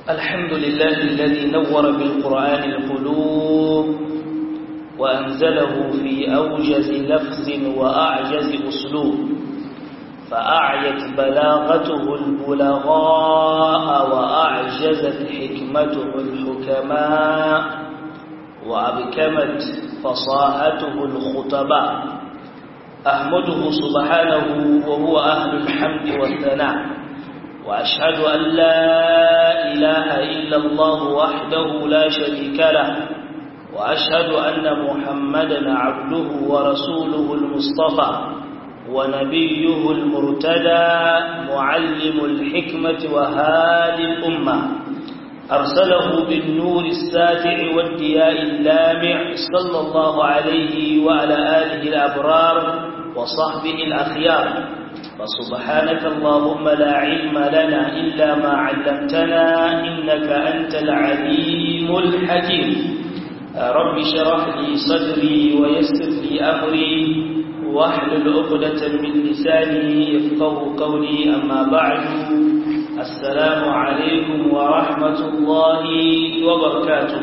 الحمد لله الذي نور بالقرآن القلوب وأنزله في أوجز لفظ وأعجز أسلوب فأعيت بلاغته البلغاء وأعجزت حكمته الحكماء وأبكمت فصاحته الخطباء أحمده سبحانه وهو أهل الحمد والثناء وأشهد أن لا إله إلا الله وحده لا شريك له وأشهد أن محمدا عبده ورسوله المصطفى ونبيه المرتدى معلم الحكمة وهادي الأمة أرسله بالنور الساتع والدياء اللامع صلى الله عليه وعلى آله الأبرار وصحبه الأخيار فسبحانك اللهم لا علم لنا إلا ما علمتنا إنك أنت العليم الحكيم رب شرح لي صدري ويسر لي أمري واحلل عقدة من لساني يفقه قولي أما بعد السلام عليكم ورحمة الله وبركاته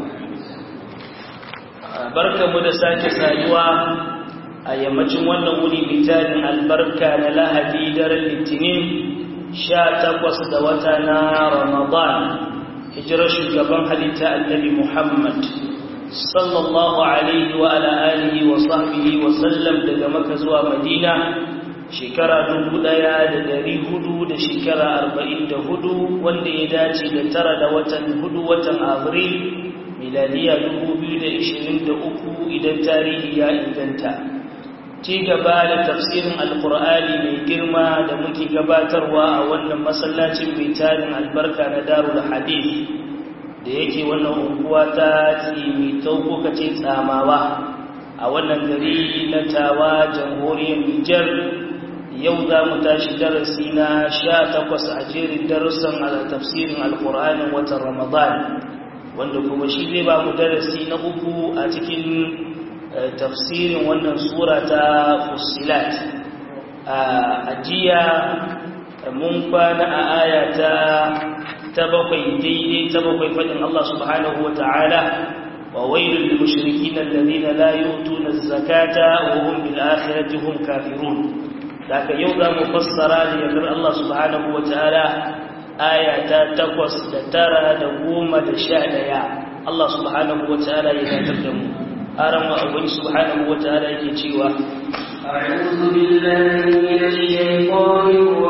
بركة مدساك سايوا a yammacin wannan wuni mitalin albarka na lahadi daren litinin sha takwas da wata na ramadan hijirar shugaban halitta annabi muhammad sallallahu alaihi wa ala alihi wa sahbihi wa sallam daga maka zuwa madina shekara dubu ɗaya da dari hudu da shekara arba'in da hudu wanda ya dace da tara da watan hudu watan abril miladiya dubu biyu da ishirin da uku idan tarihi ya inganta ci gaba da tafsirin alkur'ani mai girma da muke gabatarwa a wannan masallacin mai tarin albarka na darul hadith da yake wannan unguwa ta tsimitau ko kace tsamawa a wannan gari na tawa jamhuriyar Nijar yau za mu tashi darasi na sha takwas a jerin darussan a tafsirin alkur'anin watan ramadan wanda kuma shi zai ba mu darasi na uku a cikin tafsirin wannan sura ta fusilat a jiya mun kwana a aya ta ta bakwai daidai ta bakwai faɗin Allah subhanahu wa ta'ala wa wailul lil mushrikin alladhina la yu'tuna az-zakata wa hum bil akhirati hum kafirun daga yau za mu fassara da yardar Allah subhanahu wa ta'ala aya ta takwas da tara da goma da sha ɗaya Allah subhanahu wa ta'ala ya dakar da mu أرم أبوي سبحانه وتعالى يجيوا أعوذ بالله من الشيطان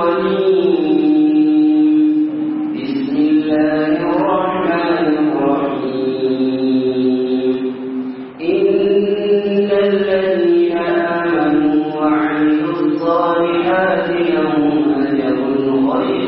الرجيم بسم الله الرحمن الرحيم إن الذين آمنوا وعملوا الصالحات لهم أجر غير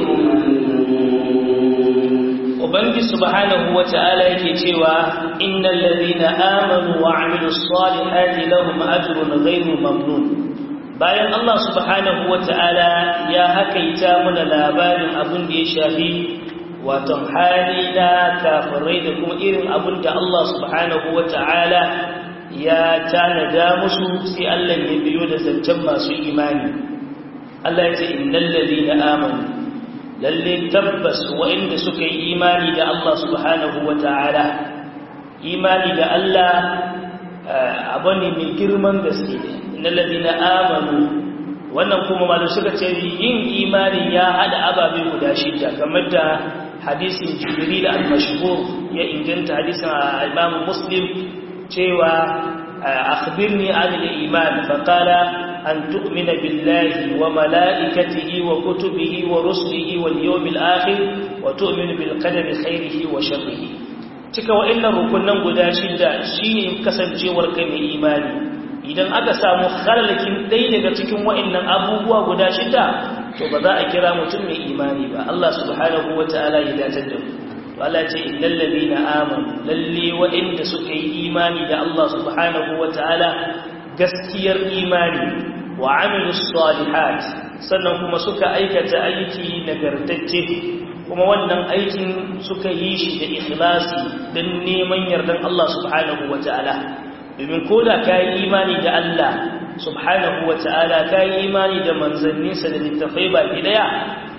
ممنون Ubangi subhanahu wa ta'ala yake cewa innal ladhina amanu wa 'amilus salihati lahum ajrun ghayru mamnun bayan Allah subhanahu wa ta'ala ya hakaita mana labarin abin da ya shafi wato hali na kafirai da kuma irin abin da Allah subhanahu wa ta'ala ya tanada musu sai Allah ya biyo da zancen masu imani Allah ya ce innal ladhina amanu lalle tabbas waɗanda suka yi imani da Allah subhanahu wa ta'ala imani da Allah abu ne mai girman gaske na ladina amanu wannan kuma malu suka ce yin imani ya hada ababe guda shida kamar da hadisin jibril al-mashhur ya inganta hadisin imam muslim cewa akhbirni an al-iman faqala أن تؤمن بالله وملائكته وكتبه ورسله واليوم الآخر وتؤمن بالقدر خيره وشره cika wa'annan rukunan guda shida shine kasancewar kai mai imani idan aka samu khalalakin ɗaya daga cikin wa'annan abubuwa guda shida to ba za a kira mutum mai imani ba Allah subhanahu wataala ya datar da mu Allah ce innal ladina amanu lalle wa'anda suka yi imani da Allah subhanahu wataala gaskiyar imani wa amilu salihat sannan kuma suka aikata aiki nagartacce kuma wannan aikin suka yi shi da ikhlasi don neman yardan Allah subhanahu wataala domin koda ka yi imani da Allah subhanahu wa ta'ala ka yi imani da manzanninsa da littafai baki daya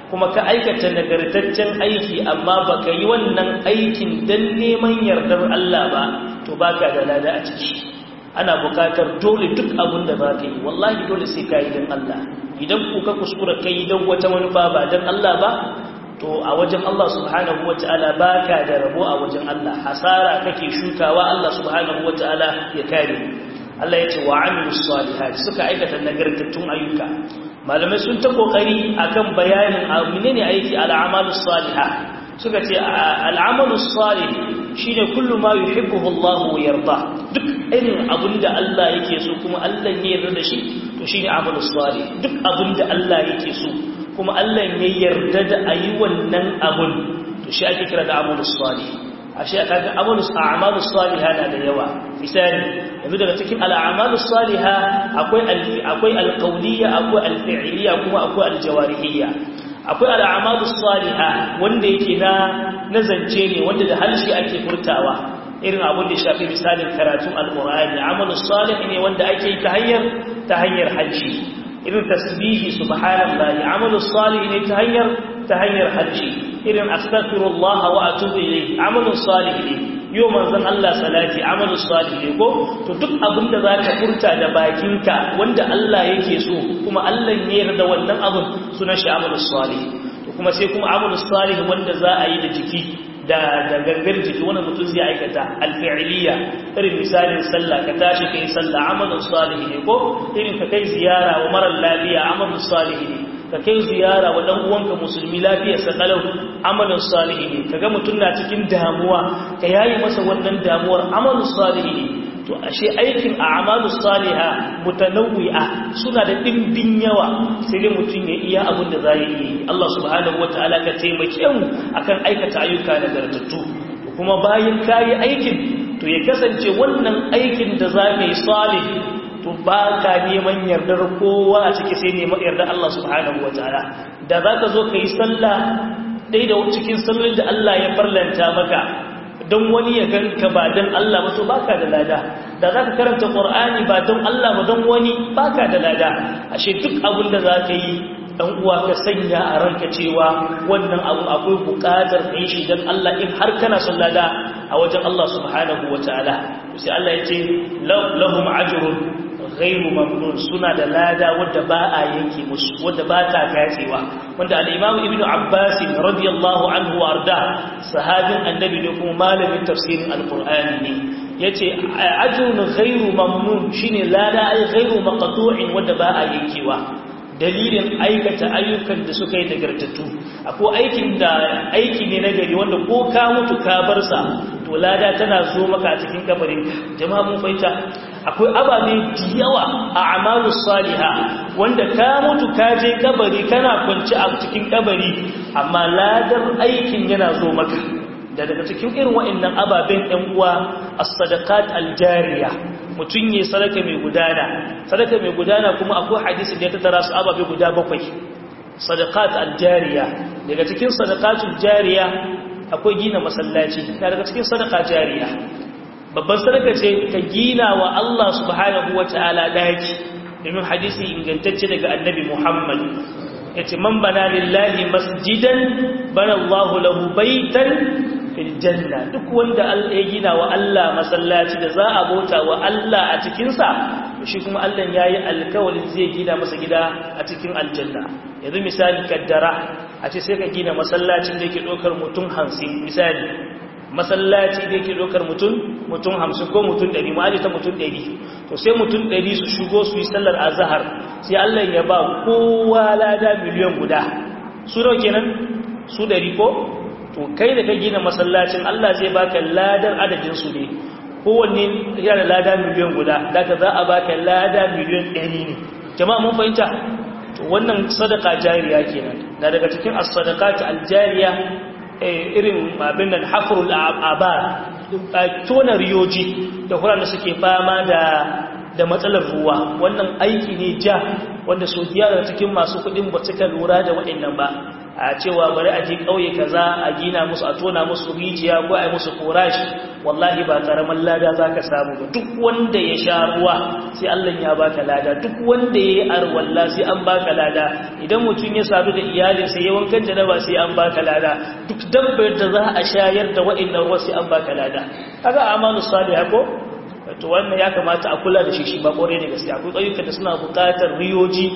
kuma ka aikata nagartaccen aiki amma baka yi wannan aikin dan neman yardar Allah ba to baka da lada a ciki ana bukatar dole duk abin da za ka yi wallahi dole sai ka yi don Allah idan ku ka kuskura ka yi don wata manufa ba don Allah ba to a wajen Allah subhanahu wa ta'ala ba ka da rabo a wajen Allah hasara kake shukawa Allah subhanahu wa ta'ala ya kare Allah ya ce wa amilu salihat suka aikata nagartattun ayyuka malamai sun ta kokari akan bayanin menene aiki al'amalu salihah suka ce al'amalu salih shine kullu ma yuhibbuhu Allah wa yarda duk irin abinda Allah yake so kuma Allah ne yarda da shi to shine amalu salih duk abinda Allah yake so kuma Allah ne yarda da ayi wannan abun to shi ake kira da amalu salih ashe kaga amalu a'malu salihah na da yawa misali yanzu daga cikin al'amalu salihah akwai akwai alqawliya akwai alfi'liya kuma akwai aljawarihiyya akwai al'amadu saliha wanda yake na nazance ne wanda da harshe ake furtawa irin abin da shafi misalin karatun alqur'ani amalu salih ne wanda ake yi ta hanyar ta hanyar harshe irin tasbihi subhanallahi amalu salih ne ta hanyar ta hanyar harshe irin astaghfirullah wa atubu ilayhi amalu salih ne yau manzon Allah salati amalu salih ne ko to duk abinda zaka furta da bakinka wanda Allah yake so kuma Allah ne yarda wannan abun sunan shi amalu salih to kuma sai kuma amalu salih wanda za a yi da jiki da da gangar jiki wanda mutum zai aikata alfi'liya irin misalin sallah ka tashi kai sallah amalu salih ne ko irin ka kai ziyara wa mara lafiya amalu salih ne ka kai ziyara wa dan uwanka musulmi lafiyar sa kalau amalin salihi ne kaga mutum na cikin damuwa ka yayi masa wannan damuwar amalin salihi ne to ashe aikin a'malus saliha mutanawwi'a suna da dimbin yawa sai dai mutum ya iya abin da zai yi Allah subhanahu wataala ka taimake mu akan aikata ayyuka da gartattu kuma bayan kayi aikin to ya kasance wannan aikin da za ka yi salih to ba ka neman yardar kowa a ciki sai neman yardar Allah subhanahu wa ta'ala da za ka zo ka yi sallah ɗai da cikin sallolin da Allah ya farlanta maka don wani ya ganka ba don Allah ba to ba ka da lada da za ka karanta ƙor'ani ba don Allah ba don wani ba ka da lada ashe duk abin da za ka yi ɗan uwa ka sanya a ranka cewa wannan abu akwai buƙatar ka yi shi don Allah in har kana son lada a wajen Allah subhanahu wa ta'ala sai Allah ya ce lahum ajrun ghairu mamnun suna da lada wadda ba a yanke musu wadda ba ta katsewa wanda al-imam ibnu abbas radiyallahu anhu warda sahabin annabi ne kuma malamin tafsirin alqur'ani ne yace ajrun ghairu mamnun shine lada ai ghairu maqtu'in wadda ba a yankewa dalilin aikata ayyukan da suka yi nagartattu akwai aikin da aiki ne na gari wanda ko ka mutu ka bar sa to lada tana zo maka a cikin kabarin jama'a mun fahimta akwai ababe da yawa a amalu saliha wanda ka mutu ka je kabari kana kwanci a cikin kabari amma ladar aikin yana zo maka da daga cikin irin wa'annan ababen ɗan uwa as-sadaqat al-jariya mutum ne sadaka mai gudana sadaka mai gudana kuma akwai hadisi da ya tattara su ababe guda bakwai sadaqat al-jariya daga cikin sadaqatul jariya akwai gina masallaci daga cikin sadaka jariya babban sadaka ce ka gina wa Allah subhanahu wata'ala daki domin hadisi ingantacce daga annabi Muhammad yace man bana lillahi masjidan bana Allah lahu baitan fil janna duk wanda Allah ya gina wa Allah masallaci da za a bauta wa Allah a cikin sa shi kuma Allah yayi alkawari zai gina masa gida a cikin aljanna yanzu misali kaddara a ce sai ka gina masallacin da yake dokar mutum 50 misali masallaci da yake dokar mutum mutum 50 ko mutum 100 mu aje ta mutum 100 to sai mutum 100 su shigo su yi sallar azhar sai Allah ya ba kowa lada miliyan guda su nawa kenan su 100 ko to kai da ka gina masallacin Allah zai baka ladar adadin su ne kowanne yana da lada miliyan guda daga za a baka lada miliyan 100 ne jama'a mun fahimta to wannan sadaka jariya kenan na daga cikin as-sadaqat al-jariya irin abin nan hafrul abar tona riyoji da da suke fama da da matsalar ruwa wannan aiki ne ja wanda su daga cikin masu kudin ba suka lura da waɗannan ba a cewa bari a je kauye kaza a gina musu a tona musu rijiya ko a yi musu korashi wallahi ba karaman lada zaka samu ba duk wanda ya sha ruwa sai Allah ya baka lada duk wanda ya yi arwalla sai an baka lada idan mutum ya sadu da iyalinsa ya wankan janaba sai an baka lada duk dabbar da za a shayar da wa'annan ruwa sai an baka lada kaga amalu salih ko to wannan ya kamata a kula da shi shi ba kore ne gaskiya akwai ƙauyukan da suna buƙatar riyoji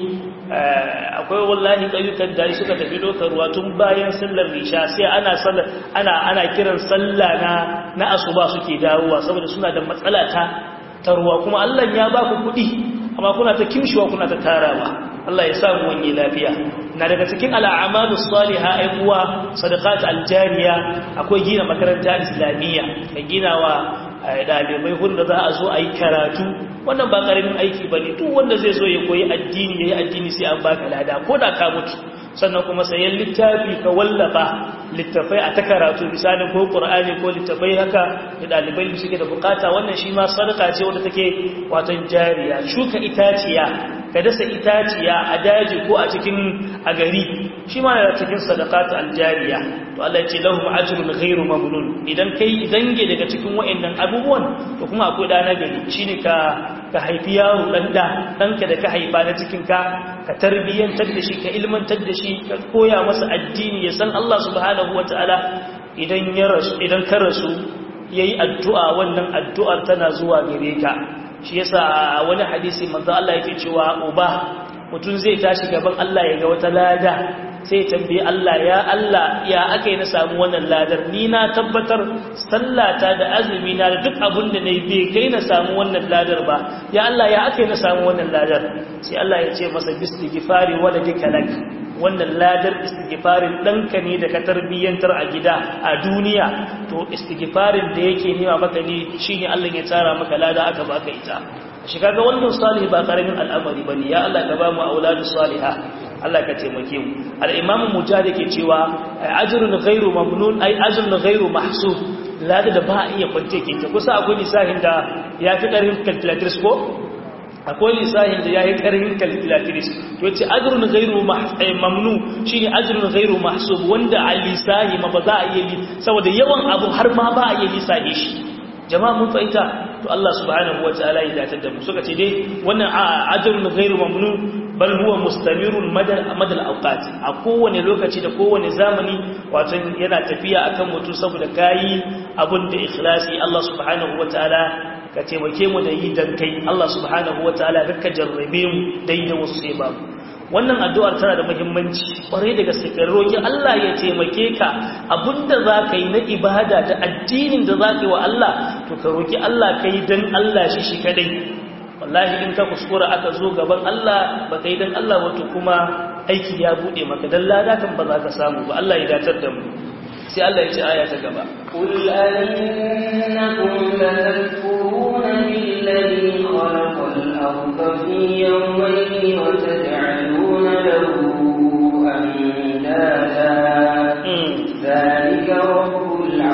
akwai wallahi ƙauyukan da suka tafi dokar ruwa tun bayan sallar risha sai ana sallar ana ana kiran sallah na na asuba suke dawowa saboda suna da matsala ta ta ruwa kuma Allah ya ba ku kuɗi amma kuna ta kimshiwa kuna ta tarawa Allah ya samu wani lafiya na daga cikin al'amalu salihah ai kuwa sadaqat aljariya akwai gina makaranta islamiyya ka gina wa ɗalibai wanda za a zo a yi karatu wannan ba ƙaramin aiki ba ne duk wanda zai zo ya koyi addini ya yi addini sai an baka lada ko da ka mutu sannan kuma sayan littafi ka wallafa littafai a ta karatu misalin ko ƙur'ani ko littafai haka da ɗalibai da suke da bukata wannan shi ma sadaka ce wanda take watan jariya shuka itaciya ka dasa itaciya a daji ko a cikin a gari shi ma yana cikin sadaqatu aljariya to Allah ya ce lahum ajrun ghairu mamnun idan kai dange daga cikin wayannan abubuwan to kuma akwai da na gari shine ka ka haifi yaro dan da danka da ka haifa na cikin ka ka tarbiyantar da shi ka ilmantar da shi ka koya masa addini ya san Allah subhanahu wataala idan ya rasu idan ka rasu yayi addu'a wannan addu'ar tana zuwa gare ka shi yasa wani hadisi manzo Allah yake cewa uba mutum zai tashi gaban Allah ya ga wata lada sai tambayi Allah ya Allah ya aka yi na samu wannan ladar ni na tabbatar sallata da azumi na da duk abin da na yi bai kai na samu wannan ladar ba ya Allah ya aka yi na samu wannan ladar sai Allah ya ce masa bistighfari wala dikalak wannan ladar istighfarin ɗanka ne da ka tarbiyyantar a gida a duniya to istighfarin da yake nema maka ne shine Allah ya tsara maka lada aka baka ita shi kaga wannan salih ba karamin al'amari bane ya Allah ka ba mu auladu salihah Allah ka taimake mu al-imamu mujahid ke cewa ajrun ghairu mamnun ay ajrun ghairu mahsub lada da ba iya kwance ke ta kusa akwai lisahin da ya fi karin calculatrice ko akwai lisahin da ya yi karin calculatrice to yace ajrun ghairu mamnu shine ajrun ghairu mahsub wanda a lisahi ma ba za a yi saboda yawan abu har ma ba a yi lisahi shi jama'a mun fahimta to Allah subhanahu wataala ya datar da mu suka ce dai wannan ajrun ghairu mamnu bal huwa mustamirun madal madal awqat a kowane lokaci da kowane zamani wato yana tafiya akan mutum saboda kai abun da ikhlasi Allah subhanahu wataala ka taimake mu da yi dan kai Allah subhanahu wataala ka jarrabe mu dai da wasu sai babu wannan addu'ar tana da muhimmanci kwarai da gaske ka roki Allah ya taimake ka abinda za ka yi na ibada da addinin da za ka yi wa Allah to ka roki Allah ka yi don Allah shi shi kadai wallahi in ka kuskura aka zo gaban Allah ba ka yi don Allah wato kuma aiki ya buɗe maka don lada kan ba za ka samu ba Allah ya datar da mu sai Allah ya ce aya ta gaba قل أئنكم لتكفرون بالذي خلق الأرض في يومين وتجعلون له أندادا ذلك رب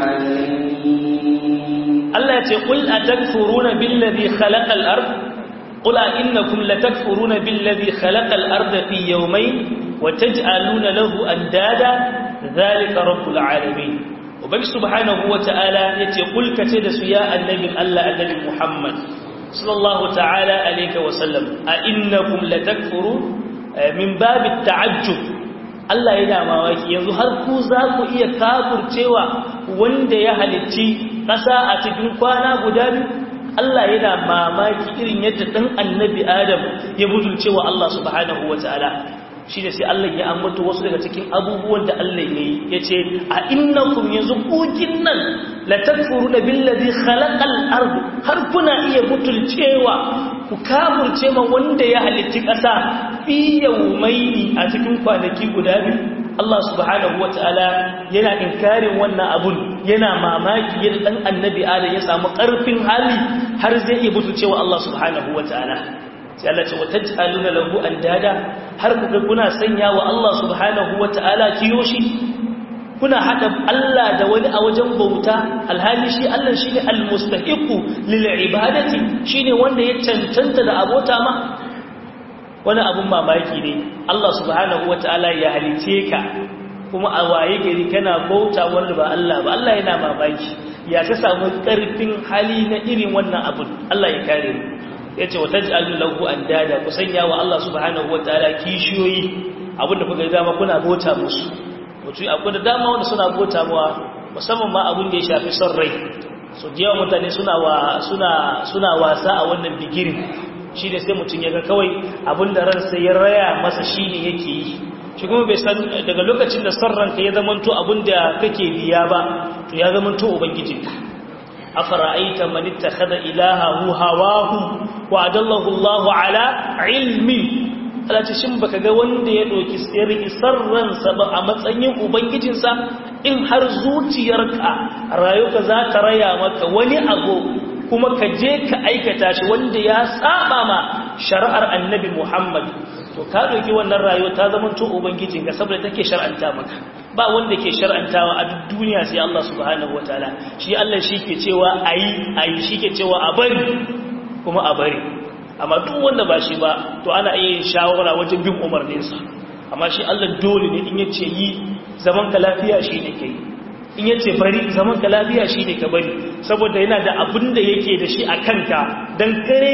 العالمين Allah ya ce qul atakfuruna billazi khalaqal ard qul innakum latakfuruna billazi khalaqal ard fi yawmayn wa taj'aluna lahu andada dhalika rabbul alamin ubangi subhanahu wa ta'ala yace qul kace da su ya annabin Allah annabi Muhammad sallallahu ta'ala alayka wa sallam a innakum latakfuru min babit ta'ajjub Allah yana mamaki yanzu har ku za ku iya kafurcewa wanda ya halicci ƙasa a cikin kwana guda biyu Allah yana mamaki irin yadda ɗan annabi Adam ya butulcewa Allah subhanahu wa ta'ala shi ne sai Allah ya ambata wasu daga cikin abubuwan da Allah ya yi ya ce a innakum yanzu kokin nan la takfuru da billazi khalaqal ard har kuna iya butulcewa ku kafurce ma wanda ya halitti ƙasa fi yawmaini a cikin kwanaki guda biyu Allah subhanahu wata'ala yana inkarin wannan abun yana mamaki yadda dan annabi Adam ya samu ƙarfin hali har zai iya butulcewa Allah subhanahu wata'ala sai Allah ce wa taj'aluna lahu andada har kuga kuna sanya wa Allah subhanahu wata'ala kiyoshi kuna hada Allah da wani a wajen bauta alhali shi Allah shine almustahiqu lil ibadati shine wanda ya cancanta da abota ma wani abun mamaki ne Allah subhanahu wata'ala ya halice ka kuma a waye gari kana bauta wanda ba Allah ba Allah yana mamaki ya ka samu karfin hali na irin wannan abun Allah ya kare mu yace wa taj'alu lahu andada ku sanya wa Allah subhanahu wataala kishiyoyi abinda kuka ga dama kuna bauta musu mutu akwai da dama wanda suna bauta mawa musamman ma abin da ya shafi son rai so da yawan mutane suna wa suna suna wasa a wannan bigirin shi ne sai mutum ya ga kawai abin da ransa ya raya masa shi ne yake yi shi kuma bai san daga lokacin da son ranka ya zamanto abin da kake biya ba to ya zamanto ubangijinka afara'aita man ittakhadha ilahahu hawahu wa adallahu Allahu ala ilmi alati shin baka ga wanda ya doki sirri sarransa ba a matsayin ubangijinsa in har zuciyarka rayuka za ta raya maka wani abu kuma ka je ka aikata shi wanda ya saba ma shari'ar annabi Muhammad to ka doki wannan rayuwa ta zama to ubangijinka saboda take shar'anta maka ba wanda ke shar'antawa a duk duniya sai Allah subhanahu wataala shi Allah shi ke cewa ayi ayi shi ke cewa a bari kuma a bari amma duk wanda ba shi ba to ana iya yin shawara wajen bin umarninsa amma shi Allah dole ne in yace yi zaman ka lafiya shi ne kai in yace bari zaman ka lafiya shi ne ka bari saboda yana da abin da yake da shi a kanka dan kare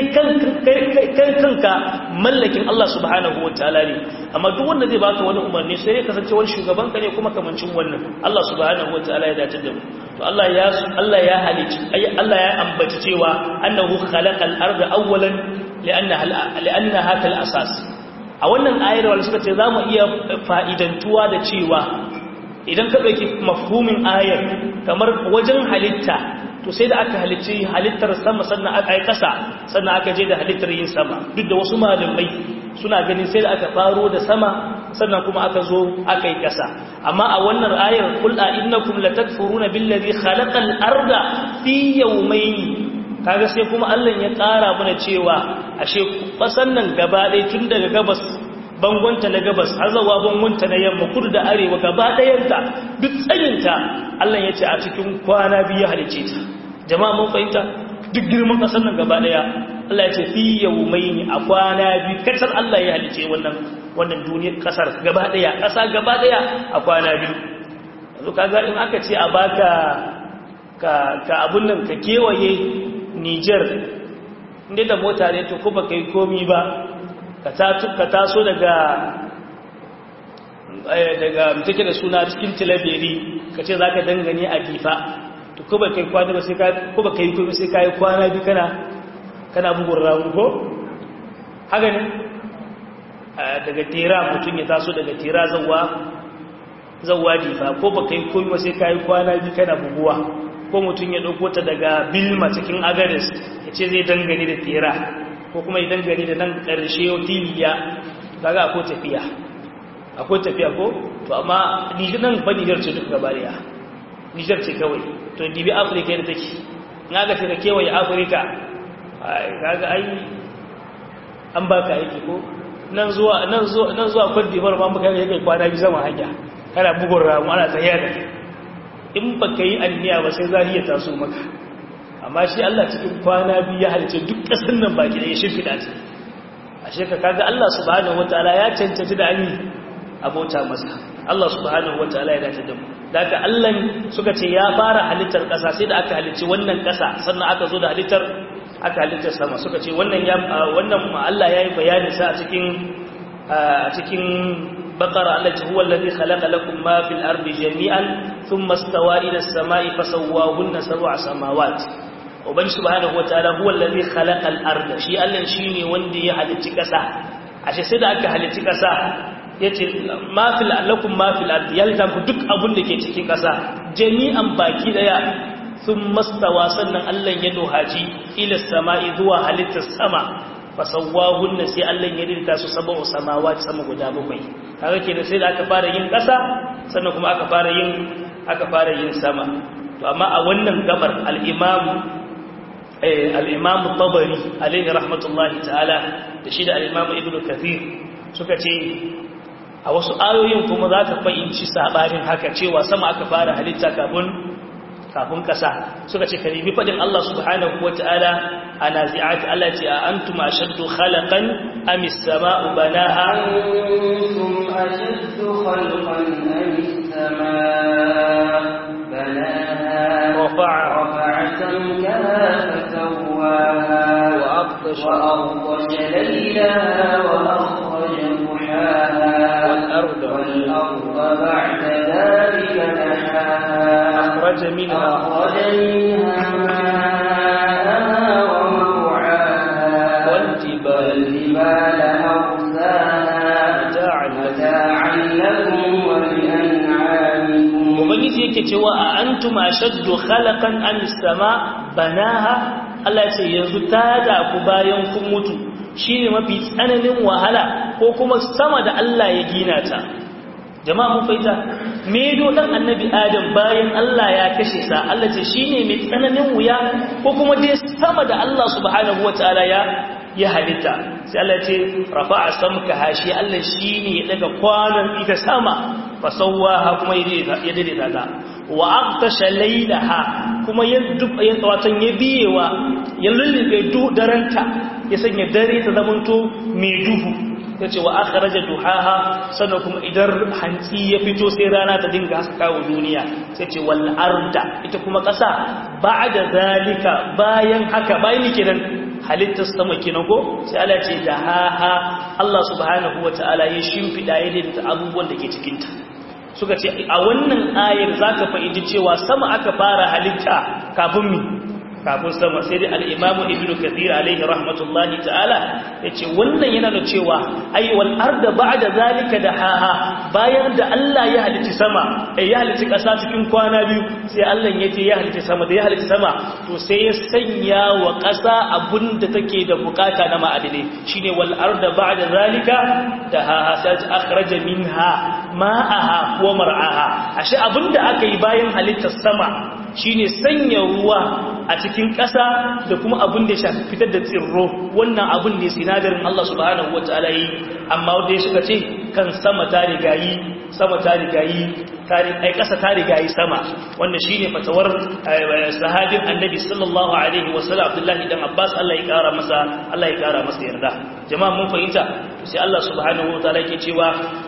kanka mallakin Allah subhanahu wataala ne amma duk wanda zai baka wani umarni sai ya kasance wani shugaban ka ne kuma kamancin wannan Allah subhanahu wataala ya dace da mu to Allah ya Allah ya halici Allah ya ambaci cewa annahu khalaqal arda awwalan li'annaha kal asas a wannan ayar wanda suka ce zamu iya fa'idantuwa da cewa idan ka dauki mafhumin ayar kamar wajen halitta to sai da aka halicci halittar sama sannan aka yi kasa sannan aka je da halittar yin sama duk da wasu malamai suna ganin sai da aka faro da sama sannan kuma aka zo aka yi kasa amma a wannan ayar qul a innakum latakfuruna billazi khalaqal arda fi yawmayn kaga sai kuma Allah ya ƙara mana cewa ashe fasan nan gaba ɗaya tun daga gabas bangonta na gabas har zawa bangonta na yamma kudu da arewa gaba ɗayanta duk tsayinta Allah ya ce a cikin kwana biyu halice ta jama'a mun fahimta duk girman ƙasar nan gaba ɗaya Allah ya ce fi yawmaini a kwana biyu kasar Allah ya halice wannan wannan duniyar ƙasar gaba ɗaya ƙasa gaba ɗaya a kwana biyu yanzu kaga in aka ce a baka ka ka abun nan ka kewaye Niger inda da mota ne to ko baka yi komi ba ka taso daga daga take da suna cikin tilaberi ka ce za ka dangane a difa to ko ba kai kwana ba sai ka ko ba kai komi sai ka yi kwana bi kana kana bugun ramu ko haka ne daga tera mutum ya taso daga tera zawa zawa difa ko ba kai komi ba sai ka yi kwana bi kana buguwa ko mutum ya ɗauko ta daga bilma cikin agaris ya ce zai dangane da tera ko kuma idan gari da nan ƙarshe tiliya kaga akwai tafiya akwai tafiya ko to amma nijar nan ba nijar ce duk gabariya nijar ce kawai to dibi afirka yadda take na ga ta kewaye afirka kaga ai an baka aiki ko nan zuwa nan zuwa nan zuwa Cote d'Ivoire ma muka kai kwana bi zama hanya kana bugun ramu ana tsaye da in baka yi anniya ba sai zariya taso maka amma shi Allah cikin kwana biyu ya halice duk ƙasar nan baki da ya shimfiɗa ta a sheka kaga Allah subhanahu wataala ya cancanci da ani abota masa Allah subhanahu wataala ya dace da mu daga Allah suka ce ya fara halittar ƙasa sai da aka halicci wannan ƙasa sannan aka zo da halittar aka halittar sama suka ce wannan ya wannan Allah yayi bayani sa a cikin a cikin بقرة التي هو الذي خلق لكم ما في الأرض جميعا ثم استوى إلى السماء فسواهن سبع سماوات وبن سبحانه وتعالى هو الذي خلق الأرض شيء ألن شيني وندي حدث كسا عشان سيدا أكا حدث كسا yace ma fil lakum ma fil ardi yalta ku duk abun da ke cikin kasa jami'an baki daya sun mastawa sannan Allah ya dohaji ila sama'i zuwa halittar sama fasawwahunna sai Allah ya rinta su sab'u samawati sama guda bakwai kaga kenan sai da aka fara yin kasa sannan kuma aka fara yin aka fara yin sama to amma a wannan gabar al-imam eh al-imam tabari alayhi rahmatullahi ta'ala da shi da al-imam ibnu kathir suka ce a wasu ayoyin kuma za ka fahimci sabanin haka cewa sama aka fara halitta kafin kafin kasa suka ce karibi fadin Allah subhanahu wataala ana zi'ati Allah ce a antum ashaddu khalaqan am as-sama'u banaha antum ashaddu khalqan am والسماء بناها رفع رفع سمكها فسواها وأغطش وأغطش ليلها وأخرج ضحاها والأرض والأرض بعد ذلك دحاها أخرج منها أخرج منها ماءها ومرعاها والجبال والجبال أرساها متاعا متاعا لكم ولأنعامكم ubangiji yake cewa a antum ashaddu khalaqan am sama banaha Allah ce yanzu ta da ku bayan kun mutu shine mafi tsananin wahala ko kuma sama da Allah ya gina ta jama'a mun fahimta medo dan annabi adam bayan Allah ya kashe sa Allah ce shine mai tsananin wuya ko kuma dai sama da Allah subhanahu wataala ya ya halitta sai Allah ce rafa'a samka hashi Allah shine ya daga kwanan ita sama fasawaha kuma ya daidaita ta wa aqtasha laylaha kuma ya ya watan ya biyewa ya lullube du daranta ya sanya dare ta zamanto mai duhu yace wa akhraja duhaha sannan kuma idan hantsi ya fito sai rana ta dinga haska wa duniya sai ce wal arda ita kuma kasa ba'da zalika bayan haka bayan kenan halittar sama kenan ko sai Allah ce da ha ha Allah subhanahu wataala ya shimfida ya daidaita abubuwan da ke cikin ta suka ce a wannan ayar zaka fahimci cewa sama aka fara halitta kafin mi kafin sama sai dai al-Imam Ibn Kathir alaihi rahmatullahi ta'ala yace wannan yana da cewa ai wal arda ba'da zalika da haha bayan da Allah ya halitta sama eh ya halitta kasa cikin kwana biyu sai Allah yace ya halitta sama da ya halitta sama to sai ya sanya wa kasa abinda take da bukata na ma'adini shine wal arda ba'da zalika da haha sai akhraja minha ma'aha wa mar'aha ashe abinda aka yi bayan halittar sama shine sanya ruwa a cikin ƙasa da kuma abin da ya shafi fitar da tsirro wannan abin ne sinadarin Allah subhanahu wataala yi amma wanda ya shiga ce kan sama ta rigayi sama ta rigayi ai ƙasa ta rigayi sama wannan shine fatawar sahabin annabi sallallahu alaihi wasallam Abdullahi dan Abbas Allah ya kara masa Allah ya kara masa yarda jama'a mun fahimta sai Allah subhanahu wataala yake cewa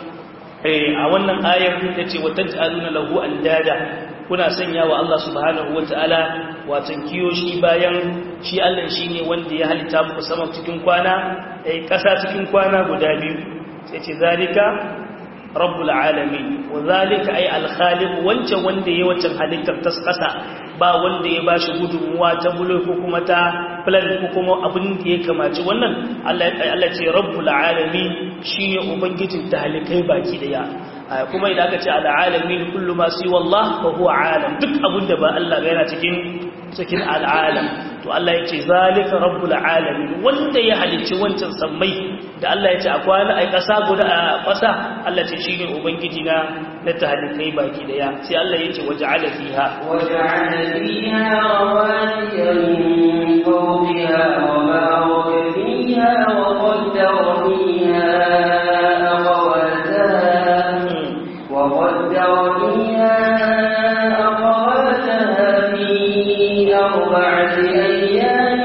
a wannan ayar ta ce wa taj'aluna lahu andada kuna sanya wa Allah subhanahu wata'ala watan kiyoshi bayan shi Allah shine wanda ya halitta muku sama cikin kwana eh kasa cikin kwana guda biyu sai ce zalika rabbul alamin wa zalika ay al khaliq wancan wanda yayi wancan halittar ta kasa ba wanda ya bashi gudunmuwa ta bulo ko kuma ta plan ko kuma abin da ya kamaci wannan Allah Allah ce rabbul alamin shine ubangijin talikai baki daya kuma idan aka ce al'alamin kullu ma si wallah fa huwa alam duk abinda ba Allah ga yana cikin cikin al'alam to Allah ya ce zalika rabbul alamin wanda ya halicci wancan sammai da Allah ya ce a kwana ai kasa guda a kasa Allah ce shine ubangiji na na tahalikai baki daya sai Allah ya ce waja'ala fiha وجعل فيها رواسي من فوقها وبارك فيها وقدر فيها أقواتها وقدر فيها أقواتها في أربعة أيام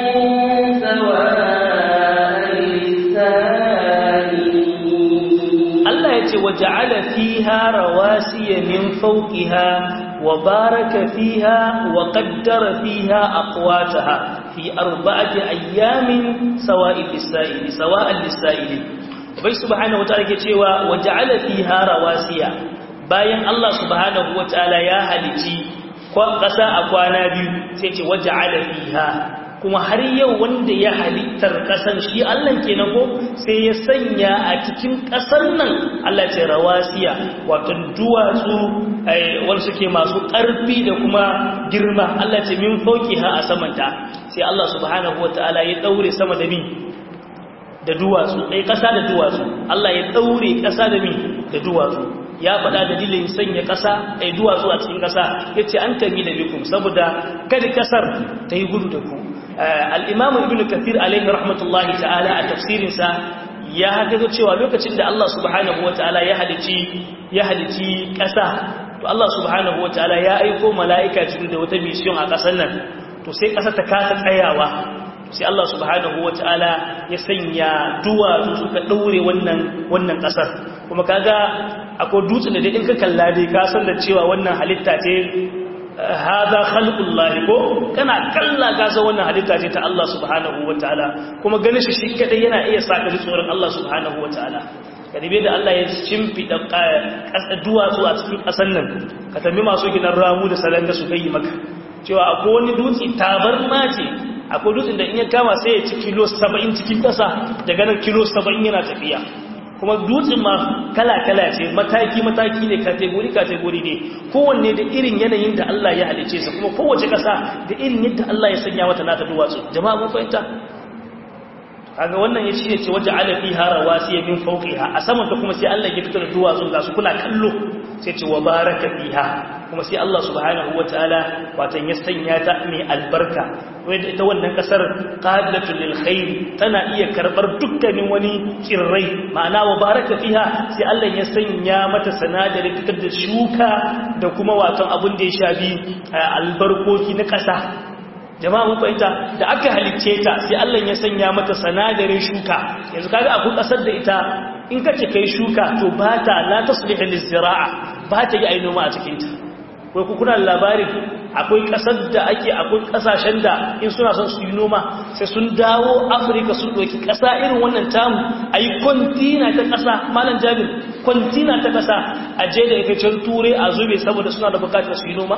سواء للسائلين Allah ya ce waja'ala fiha rawasiya min fawqiha wa baraka fiha wa qaddara fiha aqwataha fi arba'ati ayyamin sawa'il lis-sa'ili sawa'an lis-sa'ili bai subhanahu wataala ke cewa waja'ala fiha rawasiya bayan Allah subhanahu wataala ya halici ƙasa a kwana biyu sai ce waja'ala fiha kuma har yau wanda ya halittar ƙasar shi Allah kenan ko sai ya sanya a cikin ƙasar nan Allah ce rawasiya wato duwatsu wanda suke masu ƙarfi da kuma girma Allah ce min fauki ha a samanta sai Allah subhanahu wataala ya daure sama da mi da duwatsu ai ƙasa da duwatsu Allah ya daure ƙasa da mi da duwatsu ya faɗa dalilin sanya ƙasa ai duwatsu a cikin ƙasa yace an tami da bikum saboda kada ƙasar ta yi gudu da ku al'imamu ibn kathir alaihi rahmatullahi ta'ala a tafsirinsa ya haka cewa lokacin da Allah subhanahu wa ta'ala ya halici ya halici ƙasa to Allah subhanahu wa ta'ala ya aiko mala'ika cikin da wata mission a ƙasar nan to sai ƙasa ta kasa tsayawa sai Allah subhanahu wa ta'ala ya sanya duwatsu suka ɗaure wannan wannan ƙasar kuma kaga akwai dutsen da in ka kalla dai ka san da cewa wannan halitta ce haza khalqullah ko kana kalla ka san wannan halitta ce ta Allah subhanahu wataala kuma ganin shi shi kadai yana iya saka ji tsoron Allah subhanahu wataala kadibe da Allah ya shimfida ƙasa duwatsu a cikin ƙasar nan ka tambi masu gidan ramu da salanga su kai maka cewa akwai wani dutse tabarma ce akwai dutsen da in ya kama sai ya ci kilo 70 cikin ƙasa daga nan kilo 70 yana tafiya kuma dutsen ma kala-kala ce mataki-mataki ne kategori-kategori ne kowanne da irin yanayin da Allah ya halice su kuma kowace ƙasa da irin yadda Allah ya sanya mata nata duwatsu jama'a mun fahimta kaga wannan ya ce ce waje ala fiha rawasiya min fawqiha a saman ta kuma sai Allah ya fitar da duwatsu ga su kuna kallo sai ce wa baraka fiha kuma sai Allah subhanahu wataala watan ya sanya ta mai albarka wanda ita wannan kasar qadilatul lil khair tana iya karbar dukkanin wani kirrai ma'ana wa baraka fiha sai Allah ya sanya mata sanadarin fitar da shuka da kuma watan abun da ya shafi albarkoki na kasa jama'a mun fahimta da aka halicce ta sai Allah ya sanya mata sanadarin shuka yanzu kaga akwai kasar da ita in kace kai shuka to ba ta la taslihu lizira'a ba ta yi ai noma a cikin ta ko ku kuna labari akwai kasar da ake akwai kasashen da in suna son su yi noma sai sun dawo Afirka sun doki kasa irin wannan tamu ayi kontina ta kasa malam Jabir kontina ta kasa aje da ita can ture a zube saboda suna da bukatar su yi noma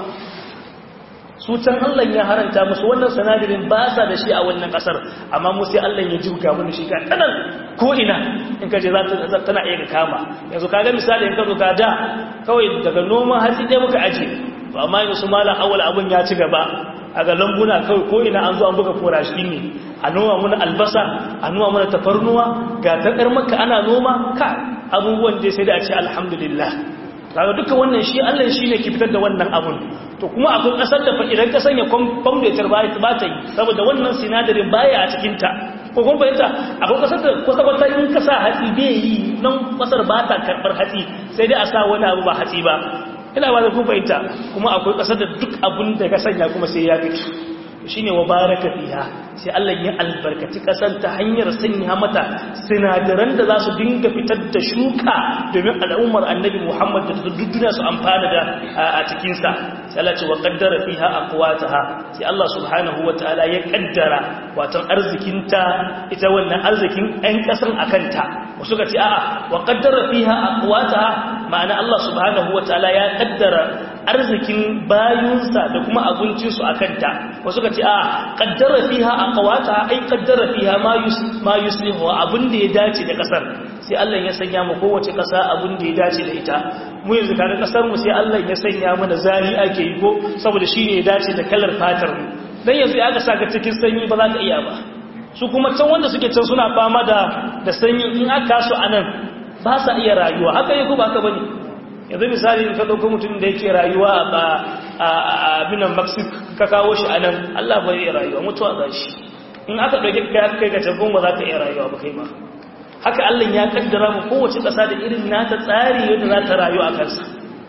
su can Allah ya haranta musu wannan sanadirin ba sa da shi a wannan kasar amma mu sai Allah ya juga mu shi ka tanan ko ina in ka je za ta tana iya kama yanzu kaga misali in ka zo ka da kawai daga noman hatsi dai muka aje to amma yanzu su malam awal abun ya ci gaba a ga lambuna kawai ko ina an zo an buga korashi ne a noma muna albasa a noma muna tafarnuwa ga takar maka ana noma ka abubuwan dai sai da a ce alhamdulillah kaga duka wannan shi Allah shi ne ke fitar da wannan abun to kuma akwai kasar da fa idan ka sanya kwamfutar ba ta yi saboda wannan sinadarin baya a cikin ta ko kun fahimta akwai kasar da kusa wata in ka sa hatsi bai yi nan kasar ba ta karɓar hatsi sai dai a sa wani abu ba hatsi ba ina ba da kun fahimta kuma akwai kasar da duk abun da ka sanya kuma sai ya fito shine wa baraka fiha sai Allah ya albarkaci kasar ta hanyar sanya mata sinadaran da za su dinga fitar da shuka domin al'ummar annabi Muhammad da duniya su amfana da a cikin sa sai Allah ce wa qaddara fiha aqwataha sai Allah subhanahu wataala ya kaddara watan arzikinta ita wannan arzikin ɗan kasar akanta wasu ka ce a'a wa qaddara fiha aqwataha ma'ana Allah subhanahu wataala ya kaddara arzikin bayunsa da kuma abincinsu a kanta wasu ka ce a kaddara fiha a kawata ai kaddara fiha ma yuslihu abin da ya dace da kasar sai Allah ya sanya mu kowace kasa abin da ya dace da ita mu yanzu kaga kasar mu sai Allah ya sanya mana zari ake yi ko saboda shine ya dace da kalar fatar mu dan yanzu ya ga saka cikin sanyi ba za ka iya ba su kuma can wanda suke can suna fama da da sanyi in aka su anan ba sa iya rayuwa haka yi ko ba haka bane yanzu misali ka ɗauko mutum da yake rayuwa a abinan mexico ka kawo shi a nan allah ba zai rayuwa mutuwa za shi in aka ɗauki ka kai ka tabon ba za ka iya rayuwa ba kai ma haka allah ya kaddara mu kowace ƙasa da irin nata tsari yadda za ta rayu a kansa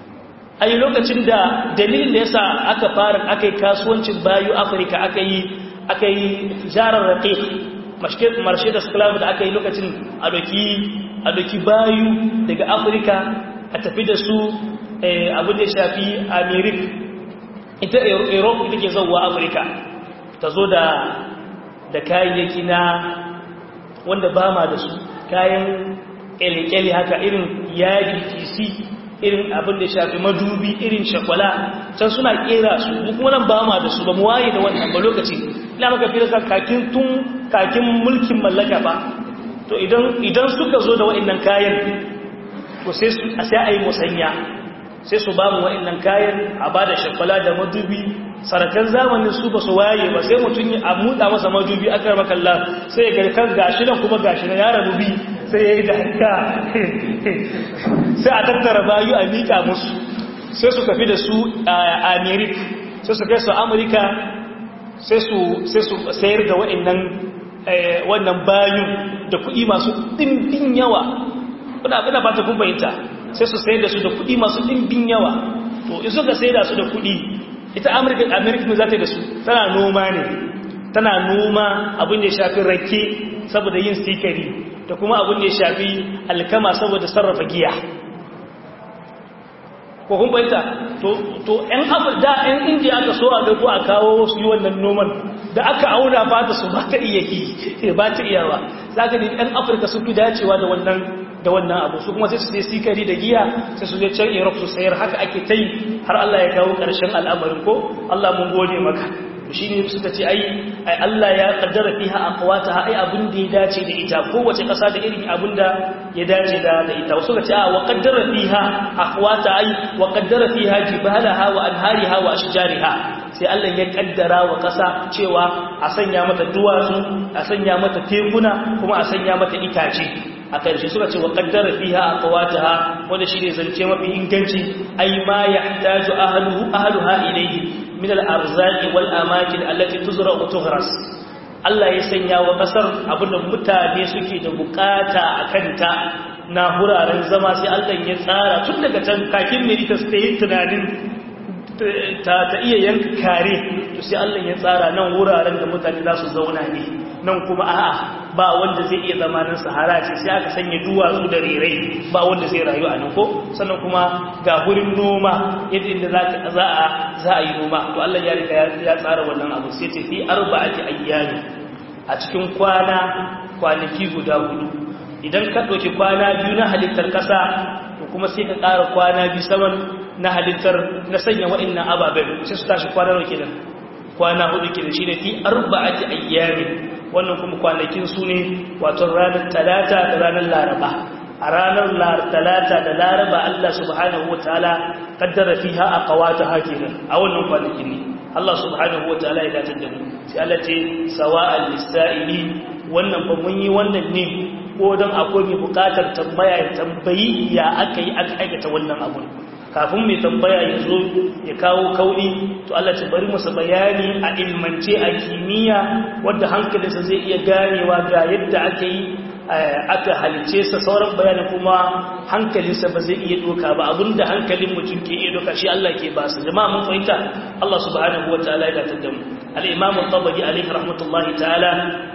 a yi lokacin da dalilin da yasa aka fara aka yi kasuwancin bayu afirka aka yi aka yi jarar raƙiƙ marshe da sklav da aka yi lokacin a doki bayu daga afirka a tafi da su abin da shafi amerik ita europe ita ke zauwa afirka ta zo da kayayyaki na wanda ba ma da su kayan kyale-kyale haka irin yadi tc irin abin da shafi madubi irin shakwala can suna kera su kuma nan ba ma da su ba mu waye da wannan ba lokaci ina maka fi da kakin tun kakin mulkin mallaka ba to idan suka zo da waɗannan kayan ko sai a yi musanya sai su ba mu wa'annan kayan a ba da shakwala da madubi sarakan zamanin su ba su waye ba sai mutum a muda masa madubi aka rama kalla sai ya kan gashi nan kuma gashi na yara dubi sai ya yi da haka sai a tattara bayu a miƙa musu sai su tafi da su a amerika sai su kai su amurka sai su sayar da wa'annan wannan bayu da kuɗi masu ɗimbin yawa kuna abin da ba ta kun fahimta sai su sayar da su da kuɗi masu ɗimbin yawa to in suka sayar da su da kuɗi ita amurka amurka ne za ta yi da su tana noma ne tana noma abin da ya shafi rake saboda yin sikari da kuma abin da ya shafi alkama saboda sarrafa giya ko kun bayyanta to to ɗan afir da ɗan indiya aka so a ga ko a kawo su yi wannan noman da aka auna fata su ba ta iya yi ba ta iya ba za ka ɗan afirka sun fi dacewa da wannan da wannan abu su kuma sai su sai sikari da giya sai su je can europe su sayar haka ake ta yi har allah ya kawo ƙarshen al'amarin ko allah mun gode maka shi ne suka ce ai ai Allah ya kaddara fiha aqwataha ai abin da ya dace da ita kowace kasa da irin abin da ya dace da da ita suka ce a wa kaddara fiha aqwata ai wa kaddara fiha jibalaha wa anhariha wa ashjariha sai Allah ya kaddara wa kasa cewa a sanya mata duwatsu a sanya mata tekuna kuma a sanya mata itace a ƙarshe suka ce wa kaddara fiha aqwataha wanda shine zance mafi inganci ai ma yahtaju ahluhu ahluha ilayhi min al-arzaqi wal amakin allati tuzra wa tughras Allah ya sanya wa kasar abinda mutane suke da bukata akan ta na huraren zama sai Allah ya tsara tun daga can kakin ne ita sai tunanin ta ta iya yanka kare to sai Allah ya tsara nan wuraren da mutane za su zauna ne nan kuma a'a ba wanda zai iya zama nan sahara ce sai aka sanya duwatsu da rerai ba wanda zai rayu a nan ko sannan kuma ga gurin noma yadda inda za a za a yi noma to Allah ya riga ya tsara wannan abu sai ce fi arba'ati ayyami a cikin kwana kwanaki guda hudu idan ka ɗauki kwana biyu na halittar ƙasa to kuma sai ka ƙara kwana biyu saman na halittar na sanya wa'annan ababen sai su tashi kwana nawa kenan kwana hudu kenan shine fi arba'ati ayyamin wannan kuma kwanakin su ne wato ranar talata da ranar laraba a ranar talata da laraba Allah subhanahu wa ta'ala kaddara fiha aqwata hakinan a wannan kwanakin ne Allah subhanahu wa ta'ala ya dace da mu sai Allah ce sawa'al lisa'ili wannan ba mun yi wannan ne ko don akwai mai bukatar tambaya ya tambayi ya aka yi aka aikata wannan abun kafin mai tambaya ya zo ya kawo kauli to Allah ta bari masa bayani a ilmance a kimiyya wadda hankalinsa zai iya ganewa ga yadda aka yi aka halice sa sauran bayanin kuma hankalinsa ba zai iya doka ba abinda hankalin mutum ke iya doka shi Allah ke ba su jama'a mun fahimta Allah subhanahu wa ta'ala ya datar da mu al-imam al-tabari alaihi rahmatullahi ta'ala